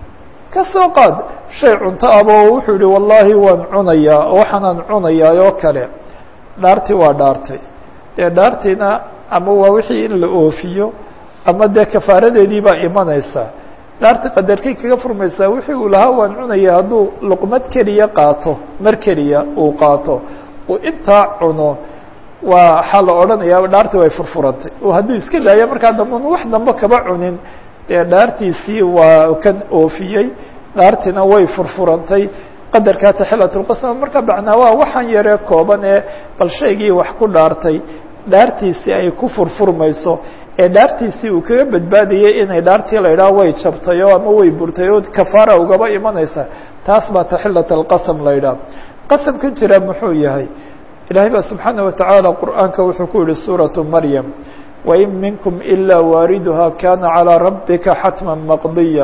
ka soo qaad shay cunto aba oo wuxuu yihi wallaahi waan cunayaa oo waxaanaan cunayaa oo kale dhaartii waa dhaartay dee dhaartiina ama waa wixii in la oofiyo ama dee kafaaradeedii baa imanaysa dhaarta qadarkay kaga furmaysaa wixii uu lahaa waan cunaya hadduu luqmad keliya qaato mar keliya uu qaato uu intaa cuno waa waxaa la odhanayaa dhaartii way furfurantay oo hadduu iska daayo markaa dambe wax dambe kaba cunin dee dhaartiisii waa kan oofiyey dhaartiina way furfurantay qadarkaa taxilatulqasam marka macnaa waa waxaan yaree kooban ee bal shaygii wax ku dhaartay dhaartiisii ay ku furfurmayso ee dhaartiisii uu kaga badbaadayay inay dhaartii la idhaha way jabtay oo ama way burtay oo kafaara ugaba imanaysa taas baa taxilat alqasam la idhaha qasamkan jira muxuu yahay ilaahay baa subxaana watacaala qur'aanka wuxuu ku yihi suuratu maryam wain minkum ilaa waariduha kana calىa rabbika xatma maqdiya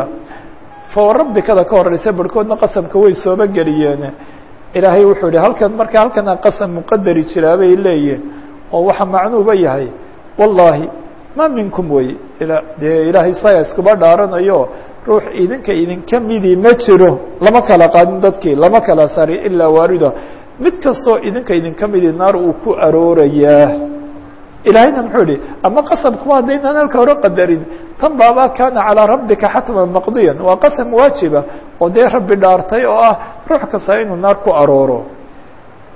fa rabbikada ka horeysa barhkoodna qasamka way sooba geliyeen ilaahay wuxuu yihi halkan marka halkana qasam muqadari jiraa bay leeyihin oo waxa macnuuba yahay wallahi ma minkum wey dee ilaahay isaga iskuba dhaaranayo ruux idinka idinka midii ma jiro lama kala qaadin dadkii lama kala sari ilaa waariduha mid kastoo idinka idinka midii naar uu ku aroorayaa ilaahayna muxuu yihi ama qasamkuba haddaynaan halka hore qadarin tan baaba kana calىa rabbika xatman maqdiyan waa qasam waajiba oo dee rabbi dhaartay oo ah ruux kasta inuu naar ku arooro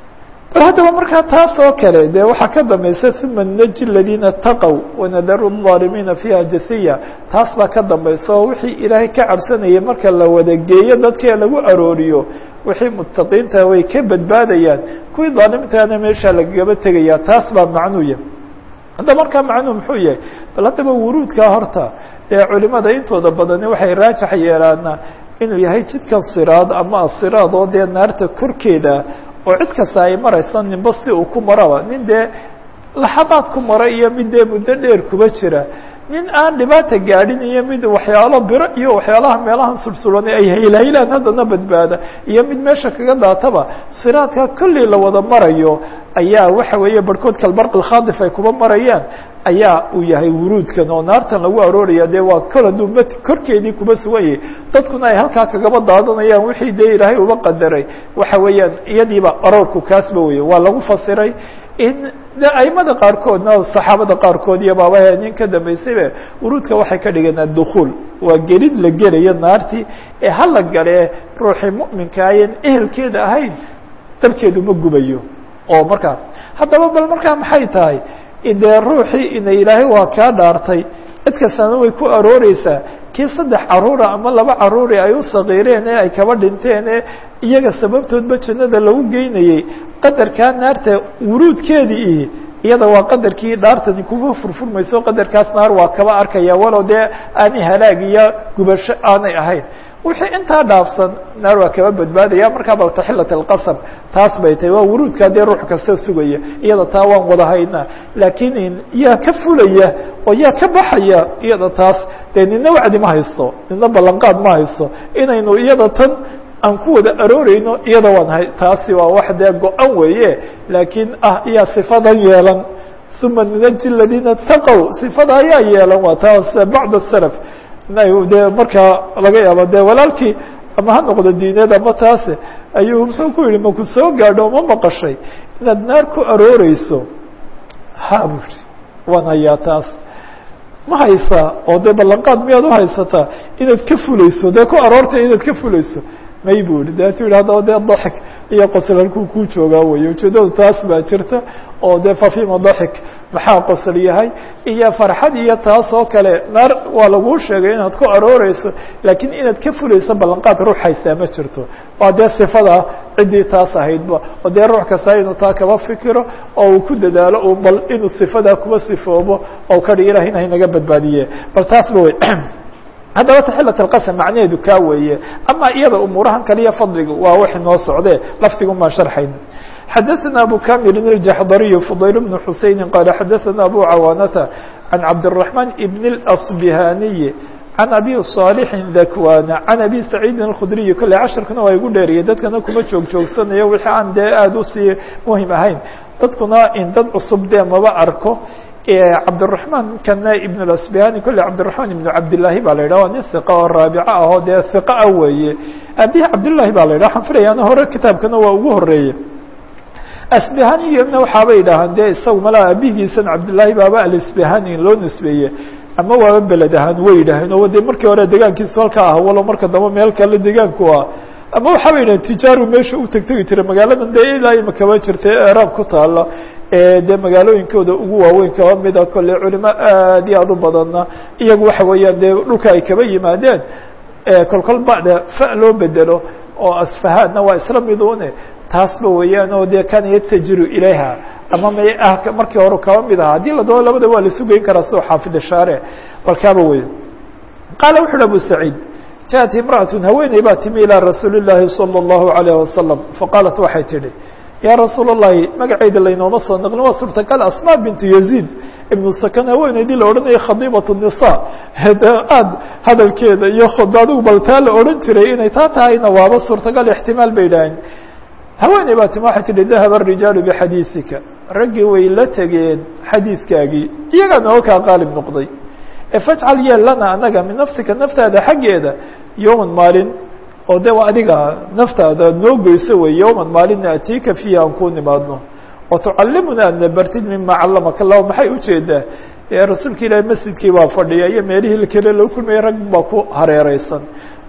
bal haddaba markaa taas oo kale dee waxaa ka dambaysa uma naji aladiina taqow wanadaru الظaalimiina fiiha jasiya taas baa ka dambaysa oo wixii ilaahay ka cabsanayay marka la wada geeyo dadkii lagu arooriyo wixii mutaqiinta way ka badbaadayaan kuwii daalimtaana meesha lagagaba tegaya taas baa macnuuya hadda markaa macnuu muxuu yahay bal haddaba wuruudkaa horta ee culimada intooda badani waxay raajax yeelaana inuu yahay jidkan siraad ama asiraad oo dee naarta korkeeda oo cid kasta ay maraysa ninba si uu ku maraba nin dee laxadaad ku mara iyo mid dee muddo dheer kuba jira nin aan dhibaata gaadhin iyo mid waxyaalo biro iyo waxyaalaha meelahan sulsulan ay haylhaylaan haddana badbaada iyo mid meesha kaga daataba siraadka kolley la wada marayo ayaa waxa weeye barhkood kalbarqi khaadif ay kuba marayaan ayaa uu yahay wuruudkan oo naartan lagu arooraya dee waa kol hadduu m korkeedii kuba sugan yahay dadkuna ay halkaa kagaba daadanayaan wixii dee ilaahay uba qadaray waxa weeyaan iyadiiba aroorku kaasba weye waa lagu fasiray in de aimada qaarkoodna saxaabada qaarkood iyo baabahe nin ka dambaysayba wuruudka waxay ka dhigeen addukuul waa gelid la gelayo naartii ee hala galee ruuxii mu'minka ayan ehelkeeda ahayn dabkeedu ma gubayo oo markaa haddaba bal markaa maxay tahay dee ruuxii ina ilaahay waa kaa dhaartay cid kastana way ku arooreysaa kii saddex caruura ama laba caruuri ay u sakiireen ee ay kaba dhinteen ee iyaga sababtoodba jannada lagu geynayey qadarkaa naarta wuruudkeedii ihi iyada waa qadarkii dhaartani kuwa furfurmayso qadarkaas naar waa kaba arkaya walow dee aanay halaag iyo gubasho aanay ahayn wixii intaa dhaafsan naar waa kaba badbaadaya markaa bal taxilat alqasam taas bay tahay waa wuruudkaa dee ruux kasta sugaya iyada taa waan wada haynaa laakiin yaa ka fulaya oo yaa ka baxaya iyada taas dee nina wacdi ma haysto nina ballanqaad ma haysto inaynu iyada tan aan ku wada arooreyno iyada waan hay taasi waa wax dee go-an weeye laakiin ah iyaa sifadan yeelan uma nunaji aladiina taqow sifada ayaa yeelan waa taas bacd salaf dee markaa laga yaabo dee walaalkii ama ha noqdo diineed ama taase ayuu muxuu ku yihi maku soo gaadho ma maqashay inaad naar ku arooreyso ha bu yihi waan hayaa taas ma haysaa oo dee ballanqaad miyaad uhaysataa inaad ka fulayso dee ku aroortay inaad ka fulayso may bu yihi deetu yihi haddaba dee daxik iyo qosol halkuu kuu joogaa weye ujeedadu taas baa jirta oo dee fafima daxik maxaa qosol yahay iyo farxad iyo taas oo kale naar waa laguu sheegay inaad ku arooreyso laakiin inaad ka fulayso ballanqaad ruux haystaa ma jirto waa dee sifada ciddii taas ahaydba oo dee ruux kasta inuu taa kaba fikiro oo uu ku dadaalo u bal inuu sifadaa kuba sifoobo oo kadhi ilah in haynaga badbaadiye bal taasba wey haddaba taxilat alqasam macnaheedu kaa weeye ama iyada umuurahan kale iyo fadliga waa wax noo socde lafdigun baan sharxayn xadaثna abu kamilin الjaxdariy fudayl bn xuseyni qaala xadaثna abu cawaanata can cabdالرaحman ibn اصbihaniyi can abi صaalixin dakwana can abi saciidin اkhudriyi kolle casharkuna waa igu dheeriyay dadkana kuma joog joogsanayo wixii aan dee aada usii muhim ahayn dadkuna in dad cusub dee maba arko cabdالرaحman kana ibn اasbihani kolle cabdiلرaحman ibn cabdالlahi ba la yidhah waa nin hiqa oo raabica ahoo dee hiqa ah weeye abihi cabdالlahi ba la yidhah waxaan filayaana hore kitaabkana waa ugu horeeye asbihaniymna waxaabay yidhaahaan dee isaga malaa abihiisan cabdالlahi baaba alisbihani loo nisbeeye ama waaba beled ahaan way yidhaaheen oo de markii hore degaankiisu halkaa ah walo marka dambe meel kale degaanku ah ama waxaaba yidhahen tijaaru meesha u tegtegi jira magaaladan dee ilaa imakaba jirta ee eraab ku taala dee magaalooyinkooda ugu waaweyn kaba mida kolle culimo aad iyo aad u badanna iyagu waxa weeyaan dee dhulka ay kaba yimaadeen kolkol bacda fa loo bedelo oo asfahaadna waa isla midune taasba weeyaan oo dee kana yatajiru ilayha ama may ah markii hore kaba mid aha haddii la doono labada waa la sugeyn karaa soo xaafid shaare balkaaba wey qaala wuxu uhi abu saciid jaءat imra'atu haweeney baa timi ilىa rasuuli الlahi salى الlahu عalيه wasalam faqaalat waxay tidhi yaa rasuul الlahi magaceyda laynooma soo naqlin waa suurtagal asma bintu yaziid ibnu sakan haweeneydii la odhanayay khadiibat الnisa de aad hadalkeeda iyo khod adigu bal taa la odhan jiray inay taa tahayna waaba suurtagal ixtimaal bay idhaaheen haweeney baa timi waxay tihi dahaba الrijaalu bixadiiثika raggii way la tegeen xadiidkaagii iyagaa nooga kaa qaalib noqday fajcal yeel lana anaga min nafsika naftaada xaggeeda yowman maalin oo de adiga naftaada noo goyso wey yowman maalin naatiika fiihi aan ku nimaadno oo tucalimuna adna bartid mima callamaka lah maxay ujeedaa rasuulka ilaahi masjidkii baa fadhiya iyo meelihii kale loo kulmayay rag baa ku hareereysan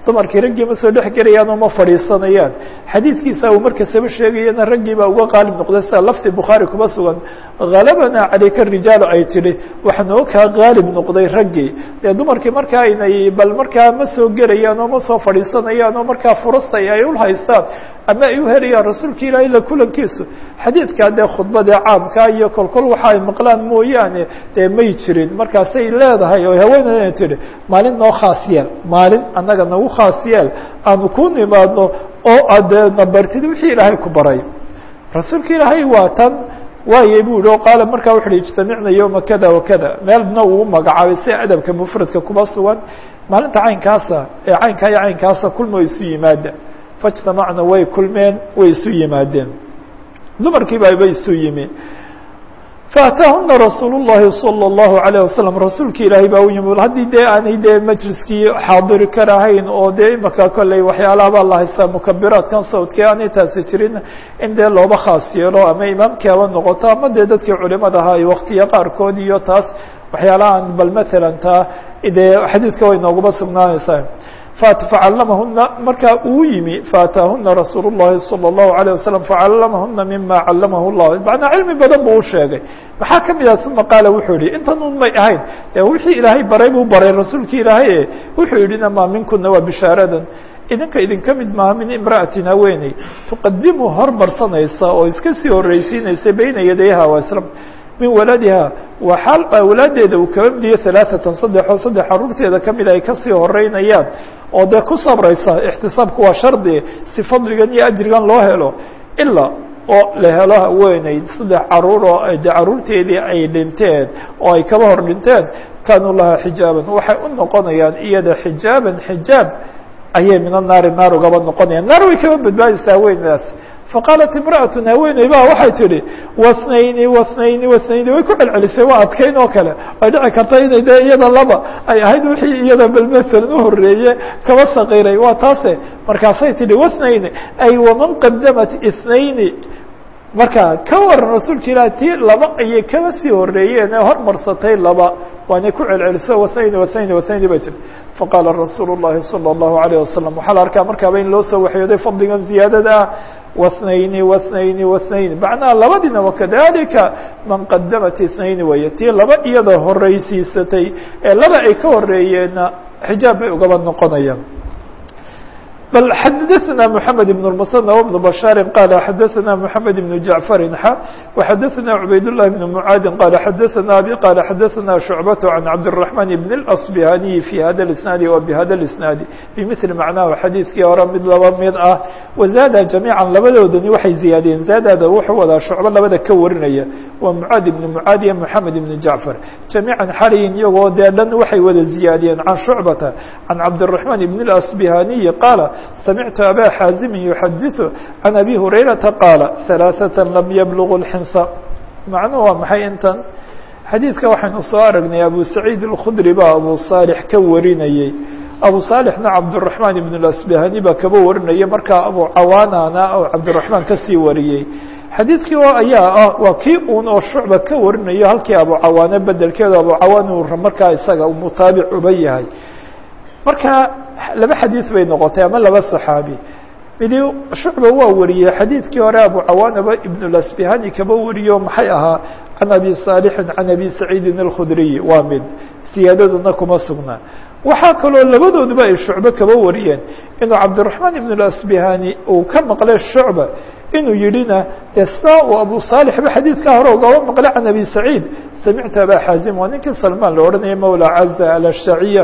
dumarkii raggii ma soo dhex gelayaan oo ma fadhiisanayaan xadiidkiisa uu markasaba sheegayana raggii baa uga qaalib noqday sida lafti bukhaari kuma sugan halabanaa calayka rijaalu ay tidhi waxa noo kaa qaalib noqday raggii dee dumarkii markaa aynay bal markaa ma soo gelayaan oo ma soo fadhiisanayaan oo markaa furasta ay ul haystaan ama ay u helayaan rasuulka ilahi la kulankiisu xadiidkaa dee khudbadee caamkaa iyo kolkol waxa ay maqlaan mooyaane dee may jirin markaasay leedahay oo haweeneyna tidhi maalin noo khaas yeel maalin annaga nagu khaas yeel aanu ku nimaadno oo adee nabartid wixii ilaahay ku baray rasuulka ilaahay waa tan waayey bu yihi o qaala markaa wuxu uhi ijtamicna yowma kada wakada meelna uu magacaabay si adabka mufradka kuma sugan maalinta caynkaasa ee caynkaa iyo caynkaasa kulma isu yimaada faijtamacna way kulmeen way isu yimaadeen dumarkii baba isu yimi faataahuna rasuul الlahi salى الlahu عalيه wasalam rasuulki ilaahay baa u yimi haddii dee aanay dee majliskii xaadiri karahayn oo dee imaka kolley waxyaalaha baa la haystaa mukabiraadkan sawdkii aanay taasi jirin in dee looba khaas yeelo ama imaamkii haba noqoto ama dee dadkii culimada ahaa waktiya qaarkood iyo taas waxyaalahaan bal matalan taa dee xadiidka way nooguma sugnaanaysaa facallamahuna markaa uu yimi faataahuna rasuul الlahi salى الlahu عalيه wasalam facallamahuna mima callamahu الlah macnaa cilmi badan buu u sheegay maxaa kamid ah uma qaala wuxuu yihi intan un may ahayn e wixii ilaahay baray buu baray rasuulki ilaahay e wuxuu yihi namaa minkuna waa bishaaradan idinka idinka mid maaha min imra'atin haweeney tuqadimu hormarsanaysa oo iska sii horreysiinaysa beyna yadayha waslam min waladiha waa xaal awlaadeeda uu kaba midiye alaaatan saddex oo saddex caruurteeda kamid ay kasii horeynayaan oo dee ku sabraysa ixtisaabku waa shardi si fadligan iyo ajrigan loo helo ilaa oo la helo haweeney saddex caruur oo de caruurteedii ay dhinteen oo ay kaba hor dhinteen kaanuu lahaa xijaaban waxay u noqonayaan iyada xijaaban xijaab ayay min annaari naar ugaba noqonayaan naar way kaba badbaadaysaa haweenedaas faqaalat imra'atu haweeney ba waxay tidhi wasnayni wasnayni wasnayni way ku celcelisay waa adkayn oo kale ay dhici karta inay dee iyada laba ay ahayd wixii iyada bal masalan uhoreeye kaba saqiray waa taase markaasay tidhi wasnayni ay waman qadamat isnayni marka ka waran rasuulka ilaah tii laba ayay kaba sii horeeyeen ee hormarsatay laba waanay ku celceliso wasnayni wasnayni wasnayni bay tihi faqaala rasuulu الlahi salى الlahu عalيه wasalam waxaa la arkaa markaaba in loo soo waxyooday fadligan ziyaadada ah wasnayni wasnayni wasnayni macnaha labadiina wakadalika man qadamat isnayni weeye tii laba iyada horeysiisatay ee laba ay ka horeeyeenna xijaab bay ugaba noqonayaan bal xadaثna mحamed بن المثنى وبن بشhاaر qال xadaثna mحamed بن جaعفر x وxadaثna عubayd اللh بن معاad qال xadaثna abي qال xadaثna شhuعبة عن cabدالرحمن بن الأصبهاني في hada الاسناaد وبhada الاسناaد بmثل معنaه xadiiثkii hore mid laba mid ah وزاada جamيعا labadoodani waxay ziyaadiyeen zaadada wuxuu wadaa shucbo labada ka warinaya waa معاad بن معاad iyo محamed بن جaعفر جamيعا xalyin iyagoo dee dhan waxay wada ziyaadiyeen عن شhuعبة عن cabدالرحمن بن الأصبهاني qاaل سمعت أbا xاaزم يحadiث عن أbي هريرةa qاaل ثaلاثة لم يبلغوا الحنصة macnuhu waa maxay intan xadiidka waxaynu soo aragnay abu سacيid الkخdري baa abu صاaلح ka warinayey abu صاaلحna cabدالرحمن بن الأصبهاني baa kaba warinaya markaa abu cawaanana oo cabدالرحمن kasii wariyey xadiidkii ayaa ah waa kii un oo shucba ka warinayo halkii abu cawaane bedelkeedu abu cawaan uu markaa isaga mutaabic uba yahay marka laba xadiid bay noqotay ama laba صaxaabi midi shucba waa wariyey xadiidkii hore abu cawaanaba ibn اlasbihani kaba wariyo maxay ahaa can abi صaalixin can abi saciidin اlkhudriyi waa mid siyaadaduna kuma sugna waxaa kaloo labadooduba ay shucbe kaba wariyeen inuu cabdالرaحmaan ibn اlasbihani uu ka maqlay shucba inuu yidhina de sna uu abu صaalixba xadiidkaa hore ugaba maqlay can abi saciid samictu aba xaazim waa ninkii salmaan la odhanaya mawla caza alashtaciya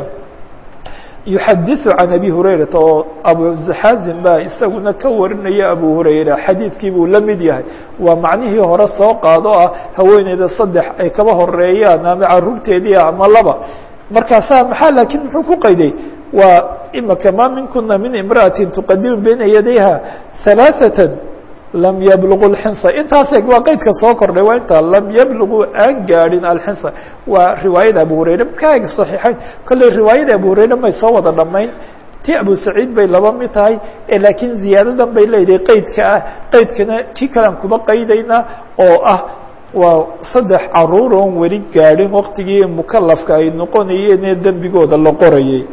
yuxadiثu can abi hurayrata oo abuxaazim baa isaguna ka warinaya abu hurayra xadiidkii buu la mid yahay waa macnihii hore soo qaado ah haweeneyda saddex ay kaba horeeyaan ama caruurteedii ama laba markaasaa maxaa laakiin muxuu ku qayday waa imaka ma minkuna min imra'atin tuqadimu bayna yadayha ثalaaثaة lam yablugu اlxinsa intaas eg waa qeydka soo kordhay waa intaa lam yablugu aan gaadhin alxinsa waa riwaayada abu hurayre markaa eg صaxiixayn kolley riwaayada abu hurayre may soo wada dhamayn ti abu saciid bay laba mid tahay laakiin ziyaadadan bay leedahay qeydka ah qeydkana kii kalean kuba qaydaynaa oo ah waa saddex caruur oon weli gaadhin waktigii mukalafka ay noqonayeen ee dembigooda la qorayay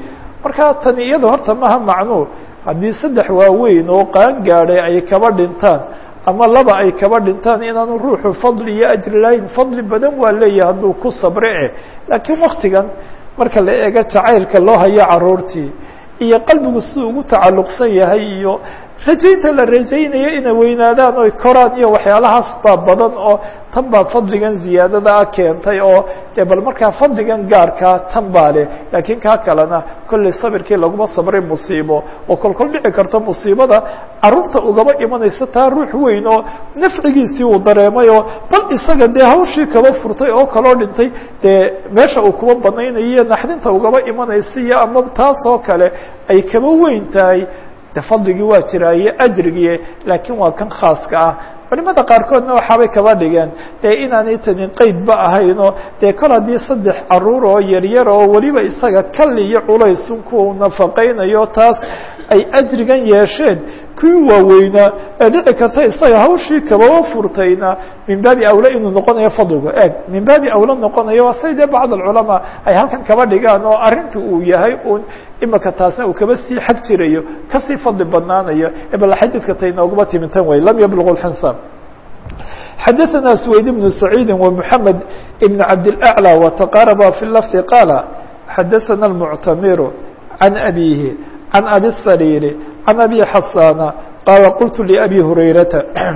marka tani iyada horta maha macnuu haddii saddex waaweyn oo qaan gaadhay ay kaba dhintaan ama laba ay kaba dhintaan inaanu ruuxu fadli iyo ajri lahayn fadli badan waa leeyahay hadduu ku sabre eh laakiin waktigan marka la eego jacaylka loo hayo caruurtii iyo qalbigu siduu ugu tacalluqsan yahay iyo rajaynta la rajaynayo inay weynaadaan oy koraan iyo waxyaalahaas baa badan oo tan baa fadligan ziyaadadaa keentay oo dee bal markaa fadligan gaarkaa tan baa leh laakiin kaa kalena kollay sabirkii laguma sabray musiibo oo kolkol dhici karta musiibada carruurta ugaba imanaysa taa ruux weyn oo nafcigiisii uu dareemay oo bal isaga dee hawshii kaba furtay oo kaloo dhintay dee meesha uu kuba banaynayo iyo naxdinta ugaba imanaysa iyo ama taasoo kale ay kaba weyn tahay de fadligii waa jiraa iyo ajrigii laakiin waa kan khaaska ah culimada qaarkoodna waxaabay kaba dhigeen dee inaanay tani qeydba ahaynoo dee kol haddii saddex caruur oo yaryar oo weliba isaga kali iyo culaysun kuwa nafaqaynayo taas ay ajrigan yeesheen kuwii waaweynaa ee dhici karta isaga hawshii kababa furtayna min baabi awla inuu noqonayo fadligu eeg min baabi awla noqonayo waa say dee bacd alculamaa ay halkan kaba dhigaan oo arrinta uu yahay un imika taasna uu kaba sii xag jirayo kasii fadli badnaanayo bal xadiidka tay nooguma timintan way lam yablugu lxinsaan xadaثna سwayd بن سacيidi ومحamed بن cabdالأعlى وتqاarba في lفظ qاala xadaثna المctamir عan أbيهi عan abi الsريr عan أbي xasاna qaala qultu لأbي هurayrata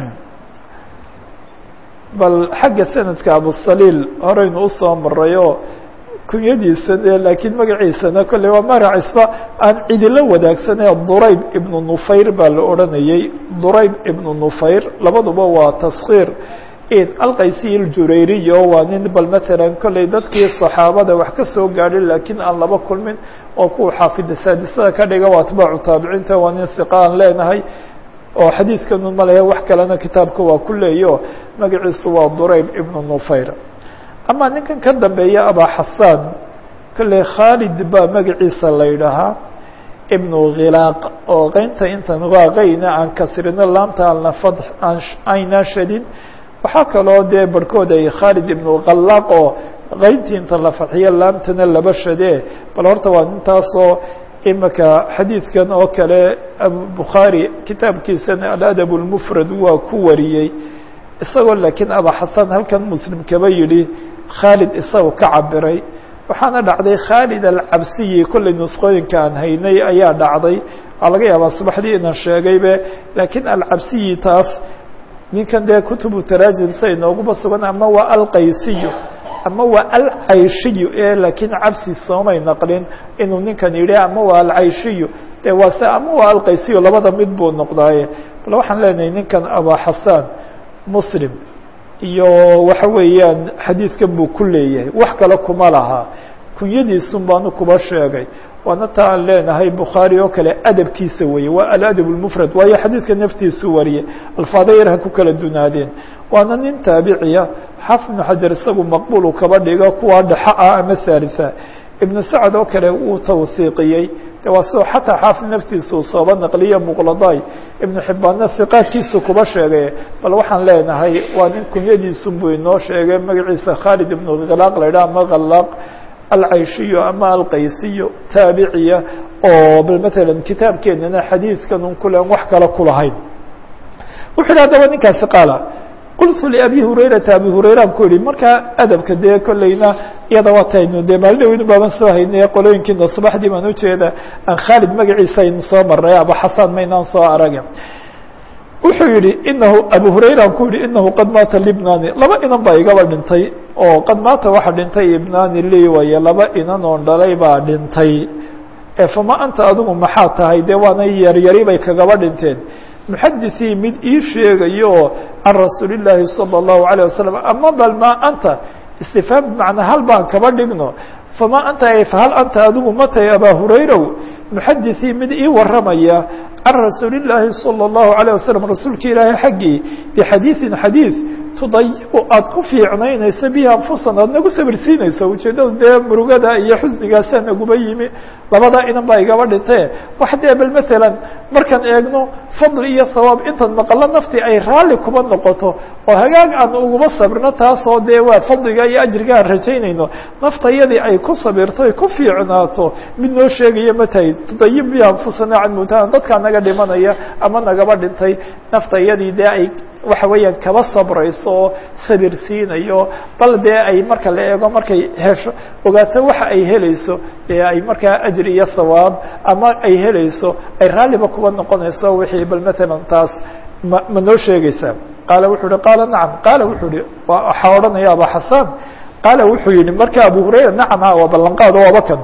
bal xagga sanadka abusaliil horeynu usoo marayo kunyadiisa de laakiin magaciisana kolley waa magacisba aan cidilo wadaagsanee durayb ibnu nufayr baa la odhanayey durayb ibnu nufayr labaduba waa taskhiir alqaysiy ljurayriyo waa nin bal matalan kolley dadkii saxaabada wax ka soo gaadhay laakiin aan laba kulmin oo kuwa xaafida saadisada ka dhiga waa atbaacu taabiciinta waa nin hiqa aan leenahay oo xadiidkanu malaya wax kalena kitaabka waa ku leeyo magaciisu waa durayb ibnu nufayr ama ninkan ka dambeeya abaa xasaan kolley khaalid baa magaciisa la yidhaahaa ibnu khilaaq oo qeynta intan waaqayna aan kasrino laamta aanla fad aynaa shadin waxaa kaloo dee barhkood ay khaalid ibnu khalaaq oo qeyntii inta la fadxiyo laamtana laba shadee bal horta waa nintaasoo imika xadiidkan oo kale bukhaari kitaabkiisana aladab lmufrad waa ku wariyey isagoo laakiin abaa xasan halkan muslim kaba yidhi khaalid isaga ka cabiray waxaana dhacday khaalid alcabsiyi kollay nusqooyinka aan haynay ayaa dhacday waa laga yaabaa subaxdii inaan sheegaybe laakiin alcabsiyi taas ninkan dee kutubu taraajim say nooguma sugan ama waa alqaysiyu ama waa alcayshiyu ee laakiin cabsi soomay naqlin inuu ninkan yidhi ama waa alcayshiyu de waa se ama waa alqaysiyu labada mid buu noqdaaye bal waxaan leenahay ninkan abaa xasaan muslim iyo waxa weeyaan xadiidkan buu ku leeyahay wax kale kuma laha kunyadiisun baanu kuba sheegay waana ta aan leenahay bukhaari oo kale adabkiisa weeye waa aladab lmufrad waayo xadiidka naftiisu wariye alfaada yar ha ku kala dunaadeen waana nin taabiciya xaafid ibnu xajar isagu maqbulu kaba dhiga kuwa dhexa ah ama haalitha ibnu sacad oo kale wuu tawsiiqiyey de waa sidoo xataa xaafid naftiisa uu sooba naqliye muqladay ibnu xibbaanna hiqaadkiisa kuba sheegay bal waxaan leenahay waa nin kunyadiisun buu inoo sheegay magaciisa khaalid ibnu khilaaq la yidhaha ama khalaaq alcayshiyo ama alqaysiyo taabiciya oo bal matalan kitaabkeenana xadiidkan un kulen wax kale kulahayn wuxu yidhi haddaba ninkaasi qaala qultu liabi hurayrata abi hurayraan ku yihi markaa adabka dee kolleyna iyada waa taynu dee maalin dhaweynu baaban soo haynay qolooyinkiina subaxdii baan ujeeda aan khaalid magaciisa aynu soo maray aba xasaan maynaan soo arage wuxuu yihi inahu abu hurayraan ku yihi inahu qad maata libnani laba inan baa igaba dhintay oo qad maata waxa dhintay ibnani lii waye laba inan oon dhalay baa dhintay fama anta adigu maxaa tahay dee waana yaryari bay kagaba dhinteen muxadithii mid ii sheegayo oo can rasuuli llaahi salى اllahu عalيه wasalam ama bal ma anta istifhaam bimacnaa hal baan kaba dhigno fama anta fahal anta adigu matay abaa hurayrow muxadithii mid ii waramaya can rasuuli llaahi salى اllahu عalيه wasalam rasuulka ilaahay xaggii bixadiiثin xadiiث tudayibu aada ku fiicnaynayso bihi anfusan aada nagu sabirsiinayso ujeeddadu dee murugada iyo xusnigaasaa naguba yimi labadaa inan baa igaba dhintee wax dee bal maalan markaan eegno fadli iyo sawaab intaan maqalo naftii ay raalli kuba noqoto oo hagaag aan uguma sabirno taasoo dee waa fadliga iyo ajriga aan rajaynayno naftayadii ay ku sabirto ay ku fiicnaato mid noo sheegaya ma tahay tudayib bihi anfusana can mutana dadkaa naga dhimanaya ama nagaba dhintay naftayadii dee ay waxa weeyaan kaba sabrayso oo sabir siinayo bal dee ay marka la eego markay hesho ogaato waxa ay helayso ee ay markaa ajri iyo sawaab ama ay helayso ay raalliba kuba noqonayso wixii bal matalan taas ma ma noo sheegaysaa qaala wuxuu uhi qaala nacam qaala wuxuu ihi waxaa odhanaya aba xasaan qaala wuxuu yihi marka abu hurayra nacam ha waa ballanqaado waaba kan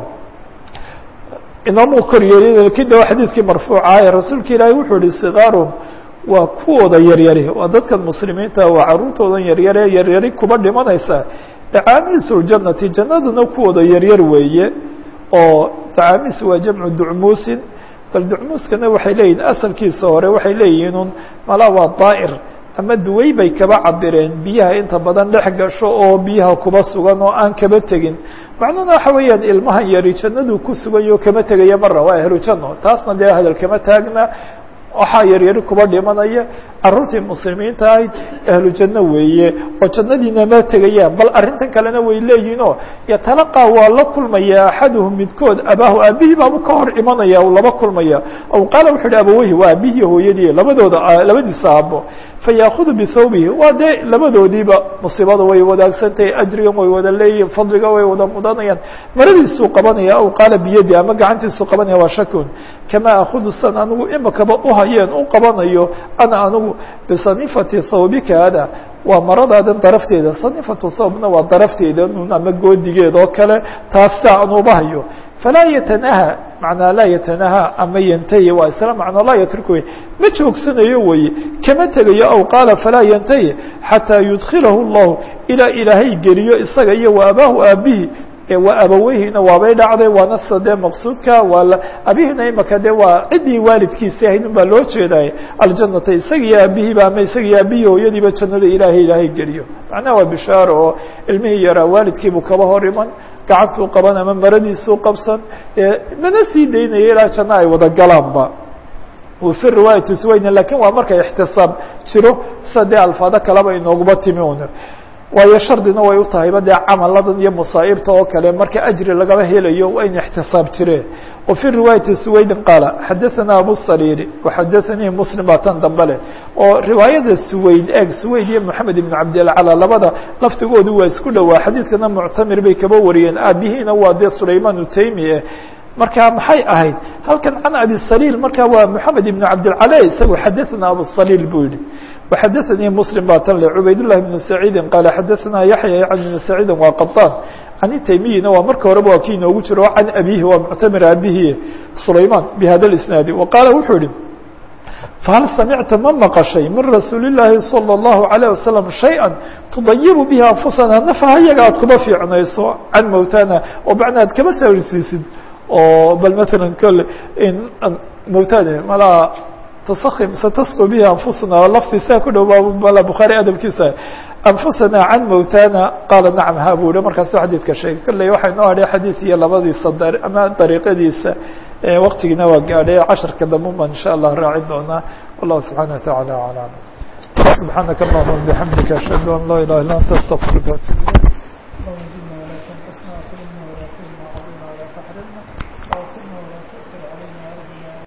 inoomu kor yeelin kida xadiidkii marfuuca ee rasuulka ilaahi wuxuu yihi sikaarum waa kuwooda yaryari waa dadkan muslimiinta waa caruurtoodan yaryare yaryari kuba dhimanaysa dacaamiisu ljannati jannaduna kuwooda yaryar weeye oo dacaamiis waa jamcu ducmuusin bal ducmuuskana waxay leeyihin asalkiisa hore waxay leeyihiin un mala waa daa'ir ama duway bay kaba cabireen biyaha inta badan dhex gasho oo biyaha kuba sugan oo aan kaba tegin macnuhuna waxa weeyaan ilmahan yari jannaduu ku sugayo kama tegaya mara waa ahlu janno taasna dee hadal kama taagna waxaa yaryari kuba dhimanaya caruurtii muslimiinta ahayd ahlu janno weeye oo jannadiina ma tegayaan bal arrintan kalena way leeyihinoo yatalaqaa waa la kulmaya axaduhum midkood abaahu aabihii baabu ka hor imanaya u laba kulmaya aw qaala wuxu uhi abaweyhi waa aabihii hooyadii labadooda labadiisa aabo fayaakudu bithawbihi waa dee labadoodiiba musiibada way wadaagsantahay ajrigan way wada leeyihin fadliga way wada mudanayaan maradiisuu qabanaya aw qaala biyadi ama gacantiisuu qabanaya waa shakun kamaa akudu san anigu imakaba uhayeen u qabanayo ana anigu bisanifati thawbika hada waa maradaadan darafteeda sanifatu thawbna waa darafteeda nun ama goodigeed oo kale taas saa aan uba hayo falaa yatanaha macnaa laa yatanaha ama yantahi waa isla macnaa laa yatruku wey ma joogsanayo weye kama tegayo aw qaala falaa yantahi xataa yudkilahu اllahu ilaa ilaahay geliyo isaga iyo wa abaahu aabihi waa abaweyhina waabay dhacday waana sida dee maqsuudka waa abihina imaka de waa ciddii waalidkiisi ahayd un baa loo jeedaay aljanata isagiyo aabihiiba ama isagiyo aabihii hooyadiiba jannada ilaahay ilaahay geliyo macnaha waa bishaaro oo ilmihii yaraa waalidkiibuu kaba hor iman gacantuu qaban ama maradiisuu qabsan mana sii daynaya ilaa janno ay wada galaanba fi riwaayati suwayna lakin waa markay ixtisaab jiro sida dee alfaado kaleba inooguba timi un waayo shardina way u tahayba dee camaladan iyo masaa'ibta oo kale marka ajri lagaba helayo waa in ixtisaab jireen wa fi riwaayati suwaydin qaala xadaثana abu sariiri waxadaثanii muslim baa tan dambe leh oo riwaayada suwayd eeg suwayd iyo moxamed ibn cabdilcala labada laftigoodu waa isku dhowaa xadiidkana muctamir bay kaba wariyeen aabihiina waa dee sulayman utaymi eh marka maxay ahayd halkan can abi saliil marka waa moxamed ibn cabdilcala isagu xadaثana abu saliil buu yihi وxadaثnii msلم baa tan le cubayd للh بن سacيidi qaaل xadaثna yaحya عن بن سacيidi waa qaطاn can taymiyina waa marka horeba waa kii inoogu jiro can abihi waa muctamir abihi sulayman bhada الاسناadi وqaala wuxuu yihi fahal samicta ma maqashay min rasuuli الlahi salى الlahu عalيه wasaلم شhayئa tudayibu bihi anfusana nafaha yaga aad kuba fiicnayso can mowtana oo macna ad kama sawirsiisid oo bal mثala kole mowtana malaa تسkم ستسقو بها أنفسنا lفdi saa ku dhow ba bخaarي adبkiisa أنفسنا عن mوتانا qاaل نعم ha bu hi markaasu xadيثka sheegay kolley waxaa inoo hadhay xadيث iyo labadiisa ama طريqadiisa wktigina waa gaadhay caشhaرka dambe ba in shاء الله raaci doonaa والله سبحaنه وتaعالى أعلم سبحاaنك اللهم بحمدiك أشهد أن لا إله إلا أنت استغفرka وأتوب إليك اللهم